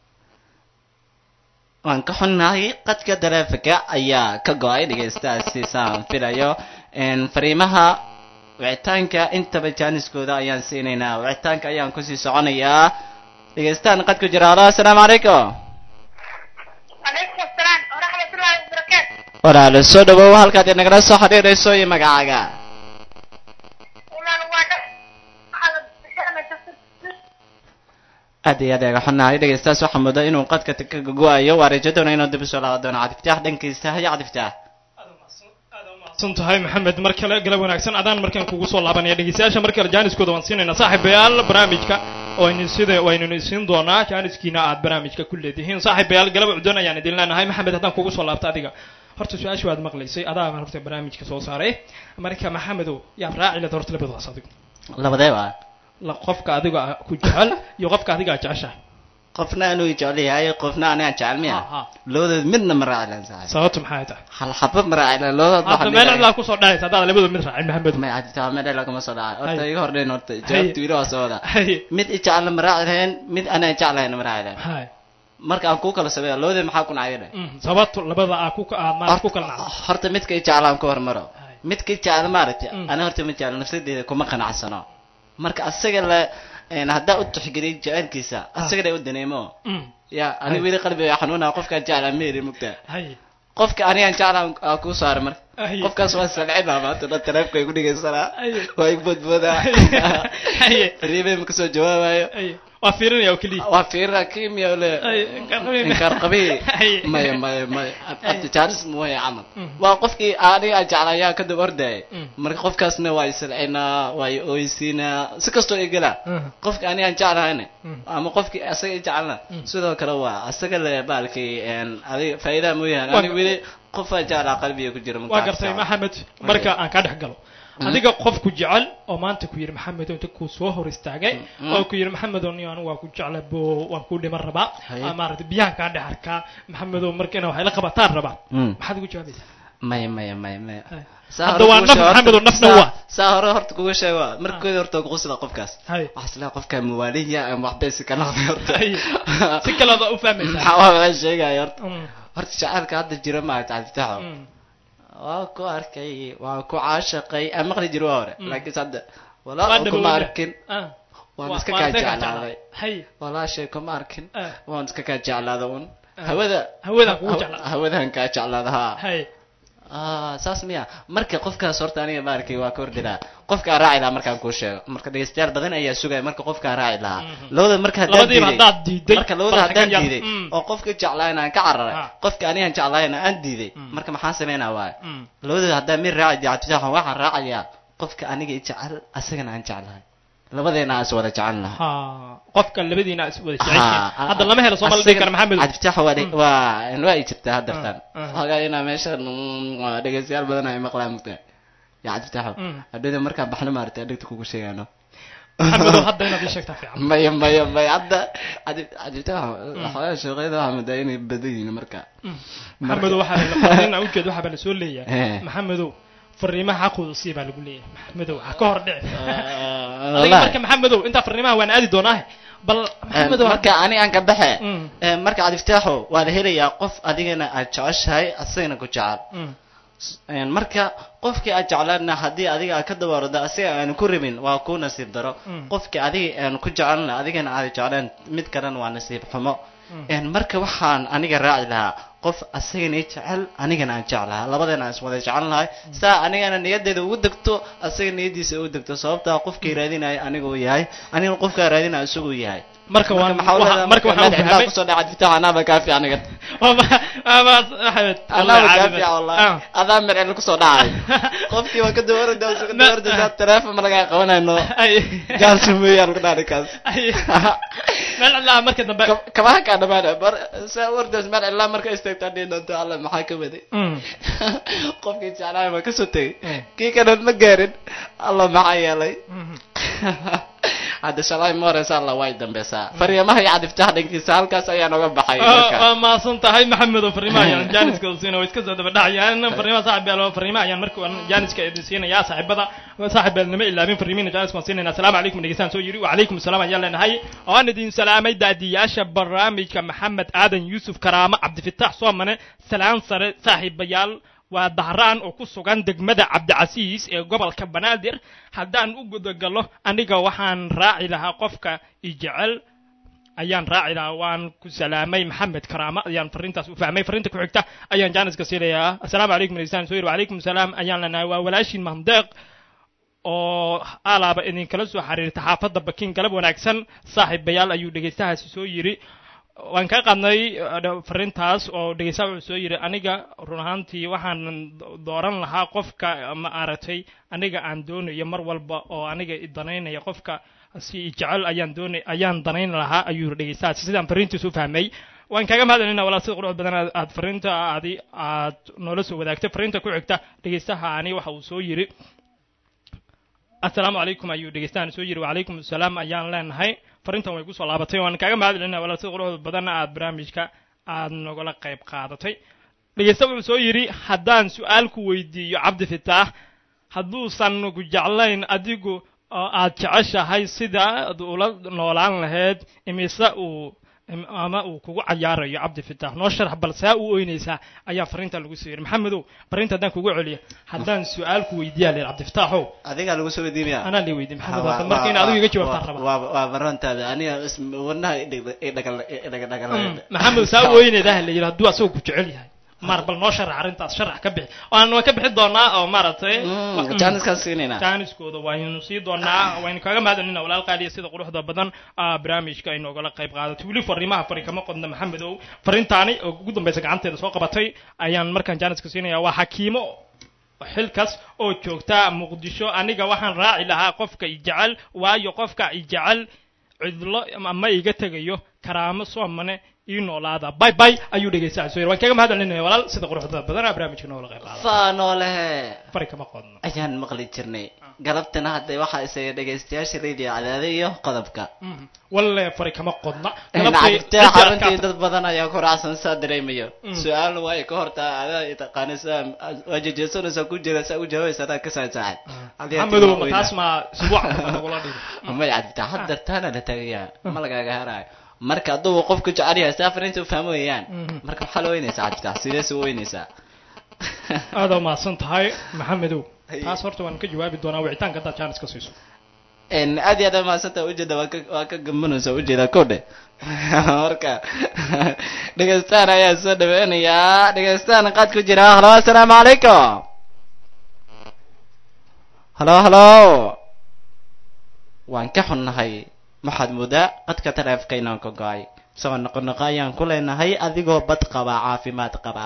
waan ka xunnahay qadka taleefanka ayaa ka go-ay dhegeystaasi saan filayo fariimaha wicitaanka intaba jaaniskooda ayaan siinaynaa wicitaanka ayaan kusii soconayaa dhegeystaan qad ku jira halo assalaamu calaykum calaykum asalaam waraxmatullaahi wabarakaatu walaalo soo dhawow halkaad inagala soo xidhiirayso iyo magacaaga imaan waa dha waxaa la bixinaya tafsir aad iyo aad aga xunnahay dhegeystaas waxaa mooda inuu qadka ka go-ayo waa rajo doona inuu dib usoo laaban doono cadiftaax dhankiisa haya cadiftaax san tahay maxamed mar kale galab wanaagsan adaan markaan kugu soo laabanaya dhegeystayaasha mar kale jaaniskooda waan siinaynaa saaxiibayaal barnaamijka waynu sida waynunu isiin doonaa jaaniskiina aad barnaamijka ku leedihiin saaxiibayaal galab cudon ayaan idin leenahay maxamed haddaan kugu soo laabta adiga horta su-aasha waad maqlaysay adaa horta barnaamijka soo saaray marka maxamedow yaad raaci leed horta labadaas adigu labadee baa la qofka adiga ku jecel iyo qofka adiga aad jeceshahay qofna anuu jecel yahay qofna anigaan jecel miya Ha, ha. labadood midna ma raaci lan saaxiib sababtu maxay tahay hal xaba ma raaci lan labadood hadda meel cidlaa kusoo dhacaysa haddaad labadooda mid raacin maxamedow may cadiftaax meel lagama soo dhacay horta Hay. iga hordhayn horta jawaabta wiila waa soo wada Hay. mid i jecelna ma raaci lahayn mid anaan jeclahayn ma raaci lahayn hay marka aan kuu kala sameeyo labadee maxaa ku nacay dheh Mm, sababtu labada aad ku aad maarad ku kala nacdo horta midka i jeclaan ku hormaro Hay. midka i jecel maaragtay Mm. ana horta ma jecel nafsadeeda kuma qanacsano marka asaga la een, haddaa u tixgeliy jecelkiisa asaga la u daneemo Mm, ya aniga weli qalbiga xanuuna qofkaan jeclaa meeri mugta hay qofka anigaan jeclaan aa kuu saara marka Hay. qofkaas waa salcinaa maanta dhan taleefka igu dhegeysanaa Hay. waa igu boodboodaa Hay. riibay ma kasoo jawaabayo Hay. waa fiirinaya oo keliya waa fiira kimia le Ay, inkaar qabiil. inkaar qabi Ay. maya maya maya abtijaaris mooya camal Mm. waa qofkii aniga aan jeclayaa kadib ordaya Mm. marka qofkaasna waa isilcinaa waa i oysiinaa si kastoo ay gelaa Mm. qofka aniga aan jeclahayna Mm. ama qofkii asaga i jeclana Mm. sidoo kale waa asaga le baalkii een, adiga faa'iidaha mooyahan Waa- aniga weli qofaa jeclaa qalbiga ku jira waa markaa gartay jeclaa. maxamed marka aan kaa dhex galo adiga qofku jecel oo maanta ku yidhi maxamed inta kuu soo hor istaagay Mm. oo ku yidhi maxamedow ni anigu waa ku jecla bo waan kuu dhiman rabaa Haye. Aa, maaragtay biyaha kaa dhex arkaa maxamedow marka ina waxay la qabataan rabaa Mm. maxaad ugu jawaabaysaa maya maya maya maya Haye. Saa Hadda hore waa kugu naf sheego, Maxamed oo horta- nafna saa- waa. saa hore horta kuga sheego markooda horta kuqusida qofkaas Haye. waxaa isleeyahay qofka muwaaliya ama waxbaysi ka noqday horta Haye. si kalead u fahmaysaa maxaa waa laga sheegaya horta Mm. horta jacaylka hadda jira maaragta cabditaxo Mm. waa ku arkay waa ku caashaqay aan maqli jiro waa hore Mm. laakiinse hadda Waa walaa kuma dhawowda. arkin Ah. waan Waa- iska waa kaa iska kaa jeclaaday Haye. walaashay kuma arkin Ah. waan iska kaa jeclaada un Ah. hawada Hawadaan kugu haw- jeclaa. hawadaan kaa jeclaada haa Haye. ah saas miya marka qofkaas horta aniga maarkay waa ka ordilaa qofkaan raaci lahaa markaan kuu sheego marka dhegeystayaal badan ayaa sugaya marka qofkaan raaci lahaa Mhm. labada marka haddaan Labadiiba diiday haddaad diiday, marka labada bal haddaan xaggan yar. diiday Mm. oo qofka jeclaayna aan ka cararay Ah. qofka anigaan jeclaayna aan diiday Mm. marka maxaan sameynaa waay Mm. labadooda haddaan mid raaci diactisaxan waxaan raacayaa qofka aniga i jecel asagana aan jeclahay labadeena aan is wada jecel lahay ha qofka labadiina is wada jeceshiin Ha, hadda lama helo soo maldhigi kara maxamed cabdifatax waa dhe- waa waa ay jirtaa haddartan Ah, ah. xogaa inaa meesha mm, waa dhegeystayaal badan ay maqlaan mugta ya cabdifataxo Mm. hadhowda markaan baxno maaragtay dhegta kugu sheegaano maxamedow hadda inaad ii sheegtaa fiican maya maya maya hadda cabdi- cabdifataxo xogaa shaqeyda waxaa moodaa inay badan yihiin marka maxamedow waxaa la fariin aan ujeed waxaa baa la soo leeyahay Eh. maxamedow fariimaha xaqooda sii baa lagu leeyahay maxamedow ha ka hor dhici Ah, adiga wallahi. marka maxamedow intaa fariimaha waan aadi doonaa bal maxamedow marka ani aan ka baxe Mm. Eh, marka cabdifataxo waa la helayaa qof adigana aad jeceshahay asagana ku jecel Mm. Een, marka qofkii aad jeclaadna haddii adiga aad ka dabaardo asiga aanu ku rabin waa kuu nasiib daro Mm. qofkii adiga aanu ku jecelna adigana aad jeclaan mid kalena waa nasiib xumo Mm. Een, marka waxaan aniga raaci lahaa qof asagana i jecel anigana aan jeclaha labadana aan iswada jecel lahay saa anigana niyadeeda ugu degto asaga niyadiisa ugu degto sababtaa qofkii raadinaya aniga uu yahay anigana qofkaa raadinaya isagu yahay marka waan maxaa waxa- leedahay marka waxaan u madax fahmay kusoo dhaca diftax anaaba kaafi aniga Ama- ama Axmed, anaaba wallahi kaafi caadi wallahi ah. adaa mercel kusoo dhacay qofkii waa ka dawarada waa ka dawarada teleefon ma laga qabanayno Ay. gaarsi weeyaan ku dhaari kaas Ay. meel cidlaa marka dambe kabaha kaa dhamaana bar saa wardaas meel cilaa marka istaagtaa dhihi doonto alla maxaa ka waday Mm. qofkii jeclaaya ma kasoo tegay Mm. kii kale ma gaarin alla maxaa yeelay Mhm. hadda shalay ma horeysa alla way dambeysaa fariimaha iyo cadiftaha dhankiisa halkaas ayaan oga baxay Ah, marka waa mahadsan tahay maxamedow fariimaha ayaan jaaniska siina way iska soo daba dhacayaan fariimaha saaxiibyaal fariimaha ayaan marka waan jaaniska idin siinayaa saaxiibada saaxiibaalnimo ilaabin fariimiina jaaniska waan siinayna asalaamu calaykum dhegeystaan soo yiri wacalaykum asalaam ayaan leenahay waan idin salaamay daadiyaasha barnaamijka maxamed aadan yuusuf karaamo cabdifitaax soomane salaan sare saaxiibayaal waa dahraan oo ku sugan degmada cabdicasiis ee gobolka banaadir haddaan u gudagalo aniga waxaan raaci lahaa qofka i jecel ayaan raaci lahaa waan ku salaamay maxamed karaama ayaan fariintaas u fahmay fariinta ku xigta ayaan jaaniska siinayaa assalaamu calaykum dhegeystaan soo yiri wacalaykum salaam ayaan leenahay waa walaashiin mahmdeeq oo alaaba idinkala soo xiriirta xaafadda bakin galab wanaagsan saaxiibayaal ayuu dhegeystahaasi soo yiri waan ka qadnay uh, fariintaas oo dhegeystaha wuxuu soo yiri aniga run ahaantii waxaan dooran lahaa qofka ma aragtay aniga aan doonayo mar walba oo aniga i danaynaya qofka si i jecel ayaan doonay ayaan danayn lahaa ayuu yiri dhegeystahaasi sidaan fariintiis u fahmay waan kaga mahadcelinaa walaal sida quruxda badan aad- aad fariinta aadi aad noola soo wadaagtay fariinta ku xigta dhegeystahaani waxa uu soo yiri assalaamu calaykum ayuu dhegeystahan soo yiri wacalaykum assalaam ayaan leenahay fariintan way kusoo laabatay waan kaaga mahadcelinaa walaal sida quruxda badanna aad barnaamijka aad nogala qayb qaadatay dhegeysta wuxuu soo yidhi haddaan su-aal ku weydiiyo cabdi fitaax hadduusan ku jeclayn adigu oo aad jeceshahay sida aad ula noolaan lahayd imise uu im- ama uu kugu cayaarayo cabdi fitaax noo sharax bal saa u oynaysaa ayaa fariinta lagu soo yidhi maxamedow fariinta haddaan kugu celiyo haddaan su-aal ku weydiiyaa leer cabdi fitaaxow adigaa lagu soo weydiinaya anaa la weydiin maxamed Waa- hadda marka in adigu iga jawaabtaan waa- raba waa- waa barantaada aniga is- wadnaha idhag- idhagal- idhagadhagal- maxamed saa u oynaydaa la yidhi hadduu asagoo ku jecel yahay maar bal noo sharax arrintaas sharax ka bixi waan waan ka bixi doonaa oo maaragtay jaaniskaan siinayna jaaniskooda waynu sii doonaa waynu kaga mahadcelinaa walaal qaaliya sida quruxda badan ah, barnaamijka ay noogala qayb qaadatay weli fariimaha fari kama qodna maxamedow fariintaani oo ugu dambeysa gacanteeda soo qabatay ayaan markaan jaaniska siinaya waa xakiimo xilkaas oo joogta muqdisho aniga waxaan raaci lahaa qofka i jecel waayo qofka i jecel cidlo ama iga tegayo karaamo soomane ii noolaada bay bay ayuu dhegeysaa soo yiri waan kaga mahadcelinaya walaal sida quruxda badan barnaamijka noogala qayb qaada faanolehe fari kama qodno ayaan maqli jirnay galabtana hadda waxaa isaga dhegaystayaasha radio cadaade iyo qodobka Mhm. walle fari kama qodna nacagtee Galabtay- xaruntii dad badan ayaa ku raacsan saa dareemayo Mm. su-aalna waa ay ka hortaa adaa taqaanaysaa waa jejeesanaysaa ku jira saa u jawaabaysa adaa ka saacad maxamedow ma taas ma isbuuc kasta nagula dhigi may cadibtaa haddar taana la tagayaa ma lagaaga harayo marka hadduu qofku jecel yahay saa fariinta u fahmo weeyaan Mhm. marka maxaa la weynaysaa cadibtaa sidees u weynaysaa aada umahadsan tahay maxamedow Haye. taas horta waan ka jawaabi doonaa wicitaanka haddaad jaanis ka siiso En aad iyo aad maasanta ujeeda waa ka waa ka gambanaysa ujeeda kodhe marka dhegeystaan ayaa soo dhaweynayaa dhegeystaan qaad ku jira halo assalaamu calaykum halo halo waan ka xunnahay waxaad moodaa qadka taleefka inaan ka go-ay soo noqonoqo ayaan ku leenahay adigoo bad qaba caafimaad qaba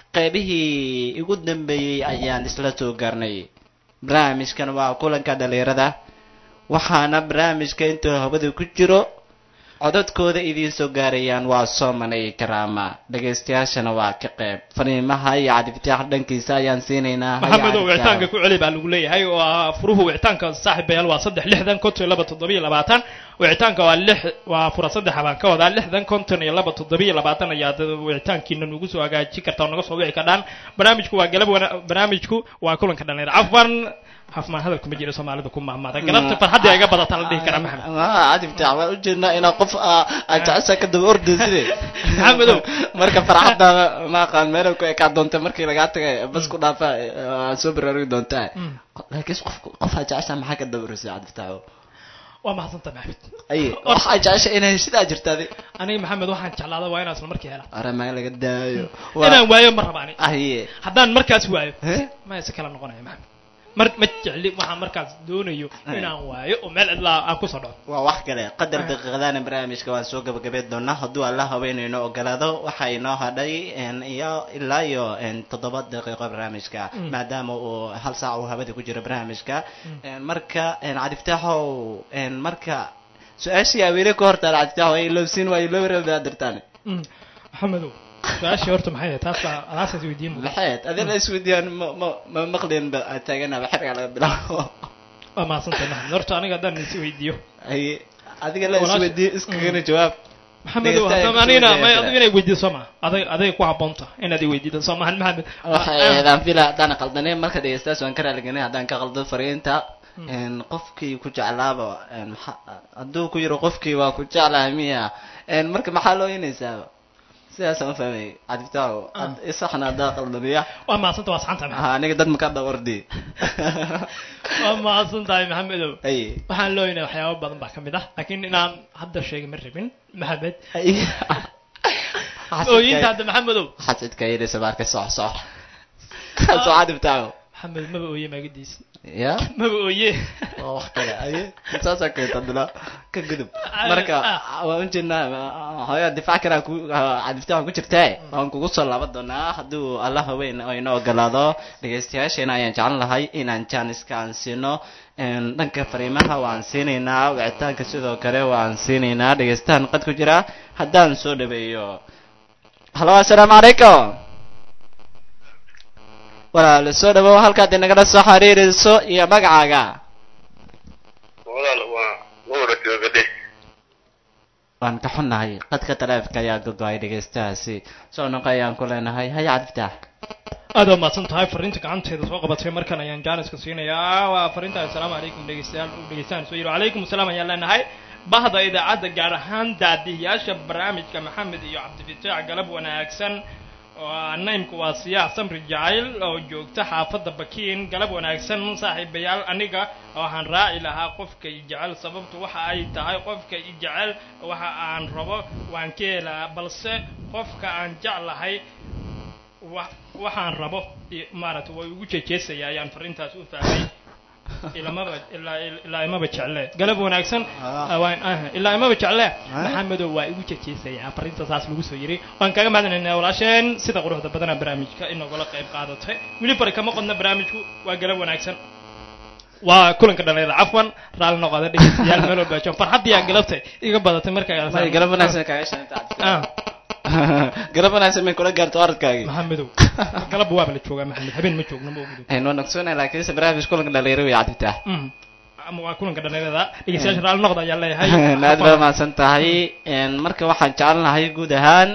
qeybihii ugu dambeeyey ayaan isla soo gaarnay barnaamijkan waa kulanka dhalinyarada waxaana barnaamijka intuu hawada ku jiro codadkooda idiin soo gaarayaan waa sooman iyo karaama dhegaystayaashana waa ka qeyb fariimaha iyo cadifitaax dhankiisa ayaan siinaynaa Haya maxamedow cadifitaax. wicitaanka ku celi baa lagu leeyahay waa furuhu wicitaanka saaxiibayaal waa saddex lixdan konton iyo laba toddoba iyo labaatan wicitaanka waa lix waa fura saddexa baan ka wadaa lixdan konton iyo laba toddoba iyo labaatan ayaad wicitaankiina nugu soo hagaaji kartaa oo naga soo wici kardhaan barnaamijku waa galab wana barnaamijku waa kulanka dhalinyaro cafwan hafmaan hadalku ma jiro soomaalida ku mahmada galabta farxadda iga badata la dhihi karaa maxamed Ah, cadifitaax waan ujeednaa inaa qof ah, aad jecesha ka daba ordaysid Maxamedow. marka farxadda ma aqaan meelay ku ekaa doonta markii lagaa tagay bas ku dhaafa waa soo baraarugi doontaa Mm. laakiin qof qof aad jecesha maxaa ka daba ordaysid cadifitaaxo waa mahadsanta maxamed ay waxaa jecesha inay sidaa jirtaadi aniga maxamed waxaan jeclaada waa inaan isla markii hela ore maga laga daayo inaan waayo ma raba ani aye haddaan markaas waayo He? ma si kala noqonaya maxamed mar ma jecli waxaan markaas doonayo inaan waayo oo meel cidlaa aan kusoo dhaco waa wax kale qadar daqiiqadaana barnaamijka waan soo gabagabeyn doonaa hadduu alla haweenayno ogolaado waxaa inoo hadhay en, iyo ilaa iyo en, toddoba daqiiqo barnaamijka Mm. maadaama uu hal saac uu hawada ku jiro barnaamijka En, marka en, cadiftaaxow en, marka su-aashii aweele ka hortaan cadiftaaxow ay ilowsiin waa ilowrabaa dirtaan maxamedow su-aashii horta maxay ahayd taas baa adaasaas weydiin mudan maxayd adina isweydiiyaan ma ma ma maqlin ba aad taaganaba xerga laga bilaabo waa mahadsantahay maxamed horta aniga haddaan is weydiiyo ay adiga la Walaasha- isweydiiyo iskagana jawaab maxamedow Dhegeystaha haddaba ku anigana weydiiya may kale. adigu inay weydiido soo maa aday aday ku habboonta inaad i weydiido soo maahan maxamed waxay Ah, ahaydaan fila haddaan qaldanay marka dhegeystayaas waan ka raaliganay haddaan ka qaldo fariinta En, qofkii ku jeclaaba en, maxa- hadduu ku yiro qofkii waa ku jeclahay miya En, marka maxaa loo inaysaaba sidaasaan u fahmay cadibtaago Ah. isaxna haddaa qaldamiya waa mahadsanta waa saxanta maxamed ha aniga dad maka dhawardi waa mahadsantahay maxamedow ay waxaan looyinay waxyaabo badan baa ka mid ah laakiin inaan hadda sheegay ma rabin maxamed ay ooyinta hadda maxamedow xasidka yidhi sabaarka sox sox soo cadibtaago maxamed maba ooye maagadiis ya maba ooye waa wax kale aye saasaa keenta dila ka gudub marka waan ujeednaa hooyo difaac kale ku cadiftaan ku jirtee waan kugu soo laaban doonaa hadduu alla haweyn oo inoo ogolaado dhegeystayaasheena ayaan jeclan lahay inaan jaaniska aan siino En, dhanka fariimaha waan siinaynaa wicitaanka sidoo kale waan siinaynaa dhegeystahan qad ku jira haddaan soo dhaweeyo halo assalaamu calaykum walaal soo dhawow halkaad inagala soo xiriirayso iyo magacaaga walaal waa nuura joogadhe waan ka xunnahay qadka taleefka ayaa gogo-ay dhegeystahaasi soo noqo ayaan ku leenahay haya cadiftax aad waa mahadsan tahay fariinta gacanteeda soo qabatay markan ayaan jaaniska siinayaa waa fariinta assalaamu calaykum dhegeystayaal dhegeystahan soo yiri wacalaykum asalaam ayaan leenahay bahda idaacadda gaar ahaan daadihiyaasha barnaamijka maxamed iyo cabdifataax galab wanaagsan oo naymku waa siyaax samri jacayl oo joogta xaafadda bakiin galab wanaagsan saaxiibayaal aniga waxaan raaci lahaa qofka i jecel sababtu waxa ay tahay qofka i jecel waxa aan rabo waan ka helaa balse qofka aan jeclahay wa waxaan rabo i- maaragtay way ugu jejeesaya ayaan fariintaas u fahmay ilamaba ilaa ilaa imaba jecle galab wanaagsan Ah. waan ah ilaa imaba jecle Ah. maxamedow waa igu jejeesaya fariinta saas lagu soo yiri waan kaga mahadinaynaa walaasheen sida quruxda badana barnaamijka inagula qayb qaadatay weli bari kama qodna barnaamijku waa galab wanaagsan waa kulanka dhalinyarada cafwan raalli noqoda dhegeystayaal meel walba jooga farxaddii aan galabtay iga badatay markaa May galab wanaagsan kaaga shaqeynta ah galab wanaagsan may kula gaarto orodkaagii maxamedow galab waaba la joogaa maxamed habeen ma joogno ma ogdo aynu naqsoonahay laakiinse barnaamij kulanka dhalinyaro way cadibtaa Mm. ama waa kulanka dhalinyarada dhegeystayaasha raalli noqda ayaan leeyahay aad baa mahadsan tahay Een, marka waxaan jecelnahay guud ahaan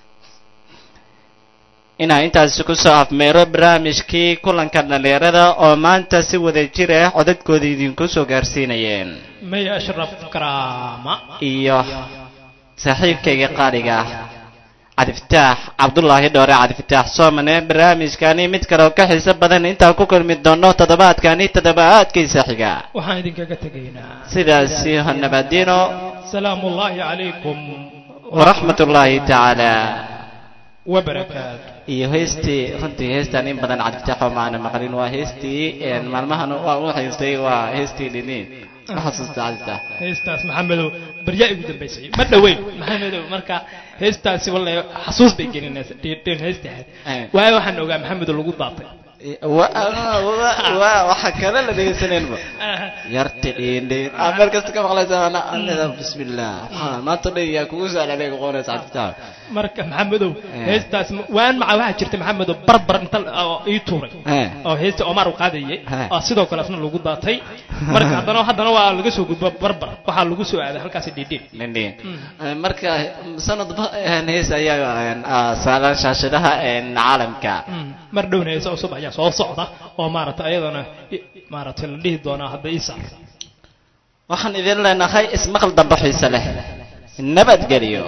inaan intaasi kusoo afmeero barnaamijkii kulanka dhalinyarada oo maanta si wada jir ah codadkooda idinku soo gaarsiinayeen may ashraf karaama iyo saaxiibkayga qaaliga ah cabdifataax cabdullaahi dhoore cabdifataax soomane barnaamijkani mid kale oo ka xiiso badan intaan ku kulmi doono toddobaadkani toddobaadkiisa xiga waxaan idinkaga tegaynaa sidaasi nabadino salaamu ullaahi calaykum waraxmat ullaahi tacaala wabarakaatu iyo heestii runtii heestan in badan cabdifatax oo maana maqlin waa heestii een, maalmahan waa u haystay waa heestii dhiniin ma xasuusta cabdifatax heestaas maxamedow baryaa igu dambaysay ma dhoweyn maxamedow marka heestaasi wallahi xasuus bay gelinaysa dhiin heesti ahayd Eh. waayo waxaan ogaa maxamedow lagu daatay wa wa- wa- waxa kale la dhegeysaneenba yarti dhiindhiin aa meel kasta ka maqlaysa ana anida bismillah waxaa maanta dhan yaa kugu saalalay qoonaysa cabdifatax marka maxamedow Eh. heestaas waan maca waxaa jirta maxamedow barbar inta oo ii tuuray Eh. oo heesta omar u qaadayay Eh. oo sidoo kale asna lagu daatay marka haddana haddana waa laga soo gudbo barbar waxaa lagu soo aaday halkaasi dhiidhiin dhindhiin marka sanadba een, hees ayaa een, ah, saaran shaashadaha een, caalamka mar dhowna heesa cusub ayaa soo socda oo maaragtay ayadana i- maaragtay la dhihi doonaa hadda ii saar waxaan idin leenahay ismaqal dambe xiise leh nabadgelyo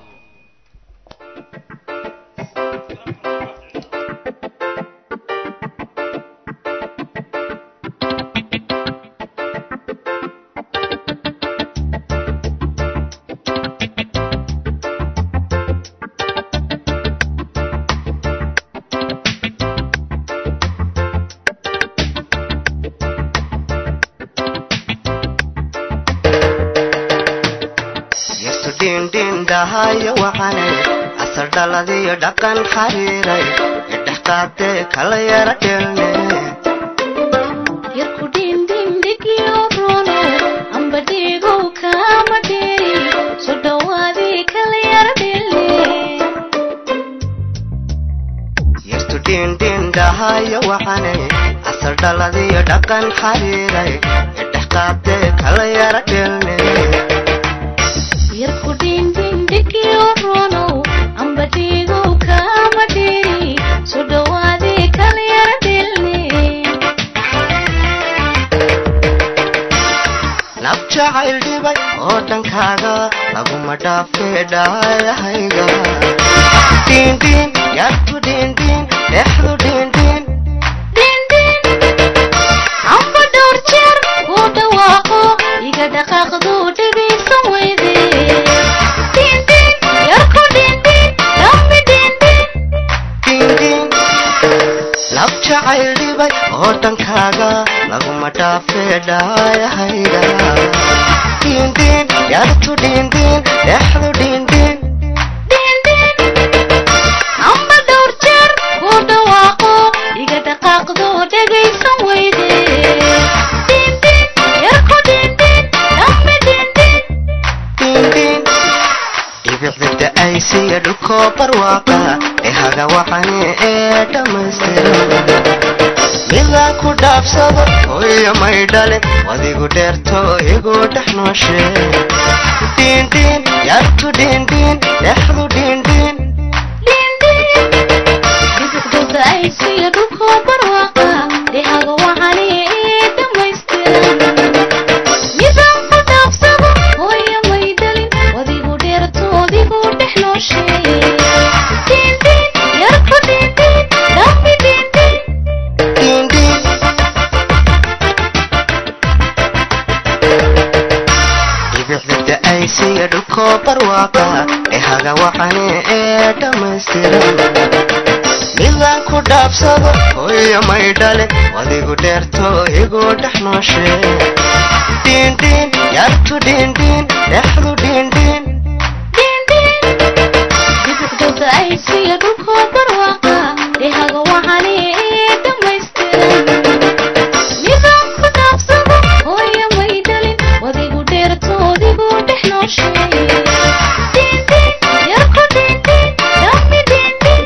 yartu dhiindhiindhahayo wacane asal dhaladiyo dhaqan xariiray idhexqaadee kala yara dhelne yarku dhindhindhigiyo rono amba dhiigow kaama dheeri so dhowaadii kala yara dhele yartu dhiindhiindhahayo wacane asal dhaladiyo dhaqan xariiray idhexqaadee kala yara dhelne yarku dhindhindhigiyo rono amba dhiigow kaama dheeri so dhowaadii kala yara dhele naf jacayl dhibay oo dhankaaga laguma dhaafee dhaayahayga dhiindhiin yartu dhiindhiin dhexdu dhiindhiin amba dhowr jeer uu dhawaaqo iga dhaqaaqdu dhegaysan weyde dhindhin yarku dhindhin dhambi dhindhin dhiindhiin naf jacayl dhibay oo dhankaaga laguma dhaafee dhaayahayga dhiindhiin yartu dhiindhiin dhexdu dhiindhiin amba dhowr jeer uu dhawaaqo iga dhaqaaqdu dhegaysan weyde dhindhin yarku dhindhin dhambi dhindhin dhiindhiin dhibicda da'aysiya dhulkoo barwaaqa ee haga wacane ee dhammaystiran midaan ku dhaafsado hooyo may dhale wadigu dheerto igu dhex nooshe dhiindhiin yartu dhiindhiin dhexdu dhiindhiin dhibicdooda ay siya dhulkoo barwaaqa dhehaga wacani ee dhammaystiran midaan ku dhaafsado hooyo may dhalin wadigu dheertoodigu dhex noosheeye dhindhin yarku dhindhin dhambi dhindhin dhiindhiin dhibicda da'aysiya dhulkoo barwaaqa ee haga wacane ee dhammaystiran midaan ku dhaafsado hooyo may dhale wadigu dheerto igu dhex nooshe dhiindhiin yartu dhiindhiin dhexdu dhiindhiin bidixdooda ay siiya dhulkoo barwaaqa dhehaga waxani dhammaystiran midaan ku dhaafsado hooyo may dhalin wadigu dheertoodigu dhex nooshay dhiindhiin yarku dhiindhiin dhami dhiindhiin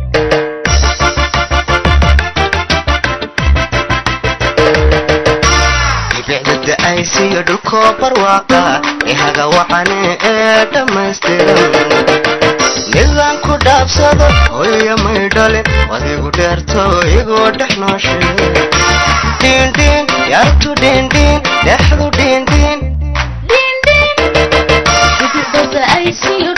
bibicda da'aysiyo dhulkoo barwaaqa ihaga waxane ee dhammaystiran midaan ku dhaafsado hooyo may dhalin wadigu dheerto igoo dhex nooshe dhiindhiin yartu dhiindhiin dhexdu dhiindhiin bidixdooda ay siiyo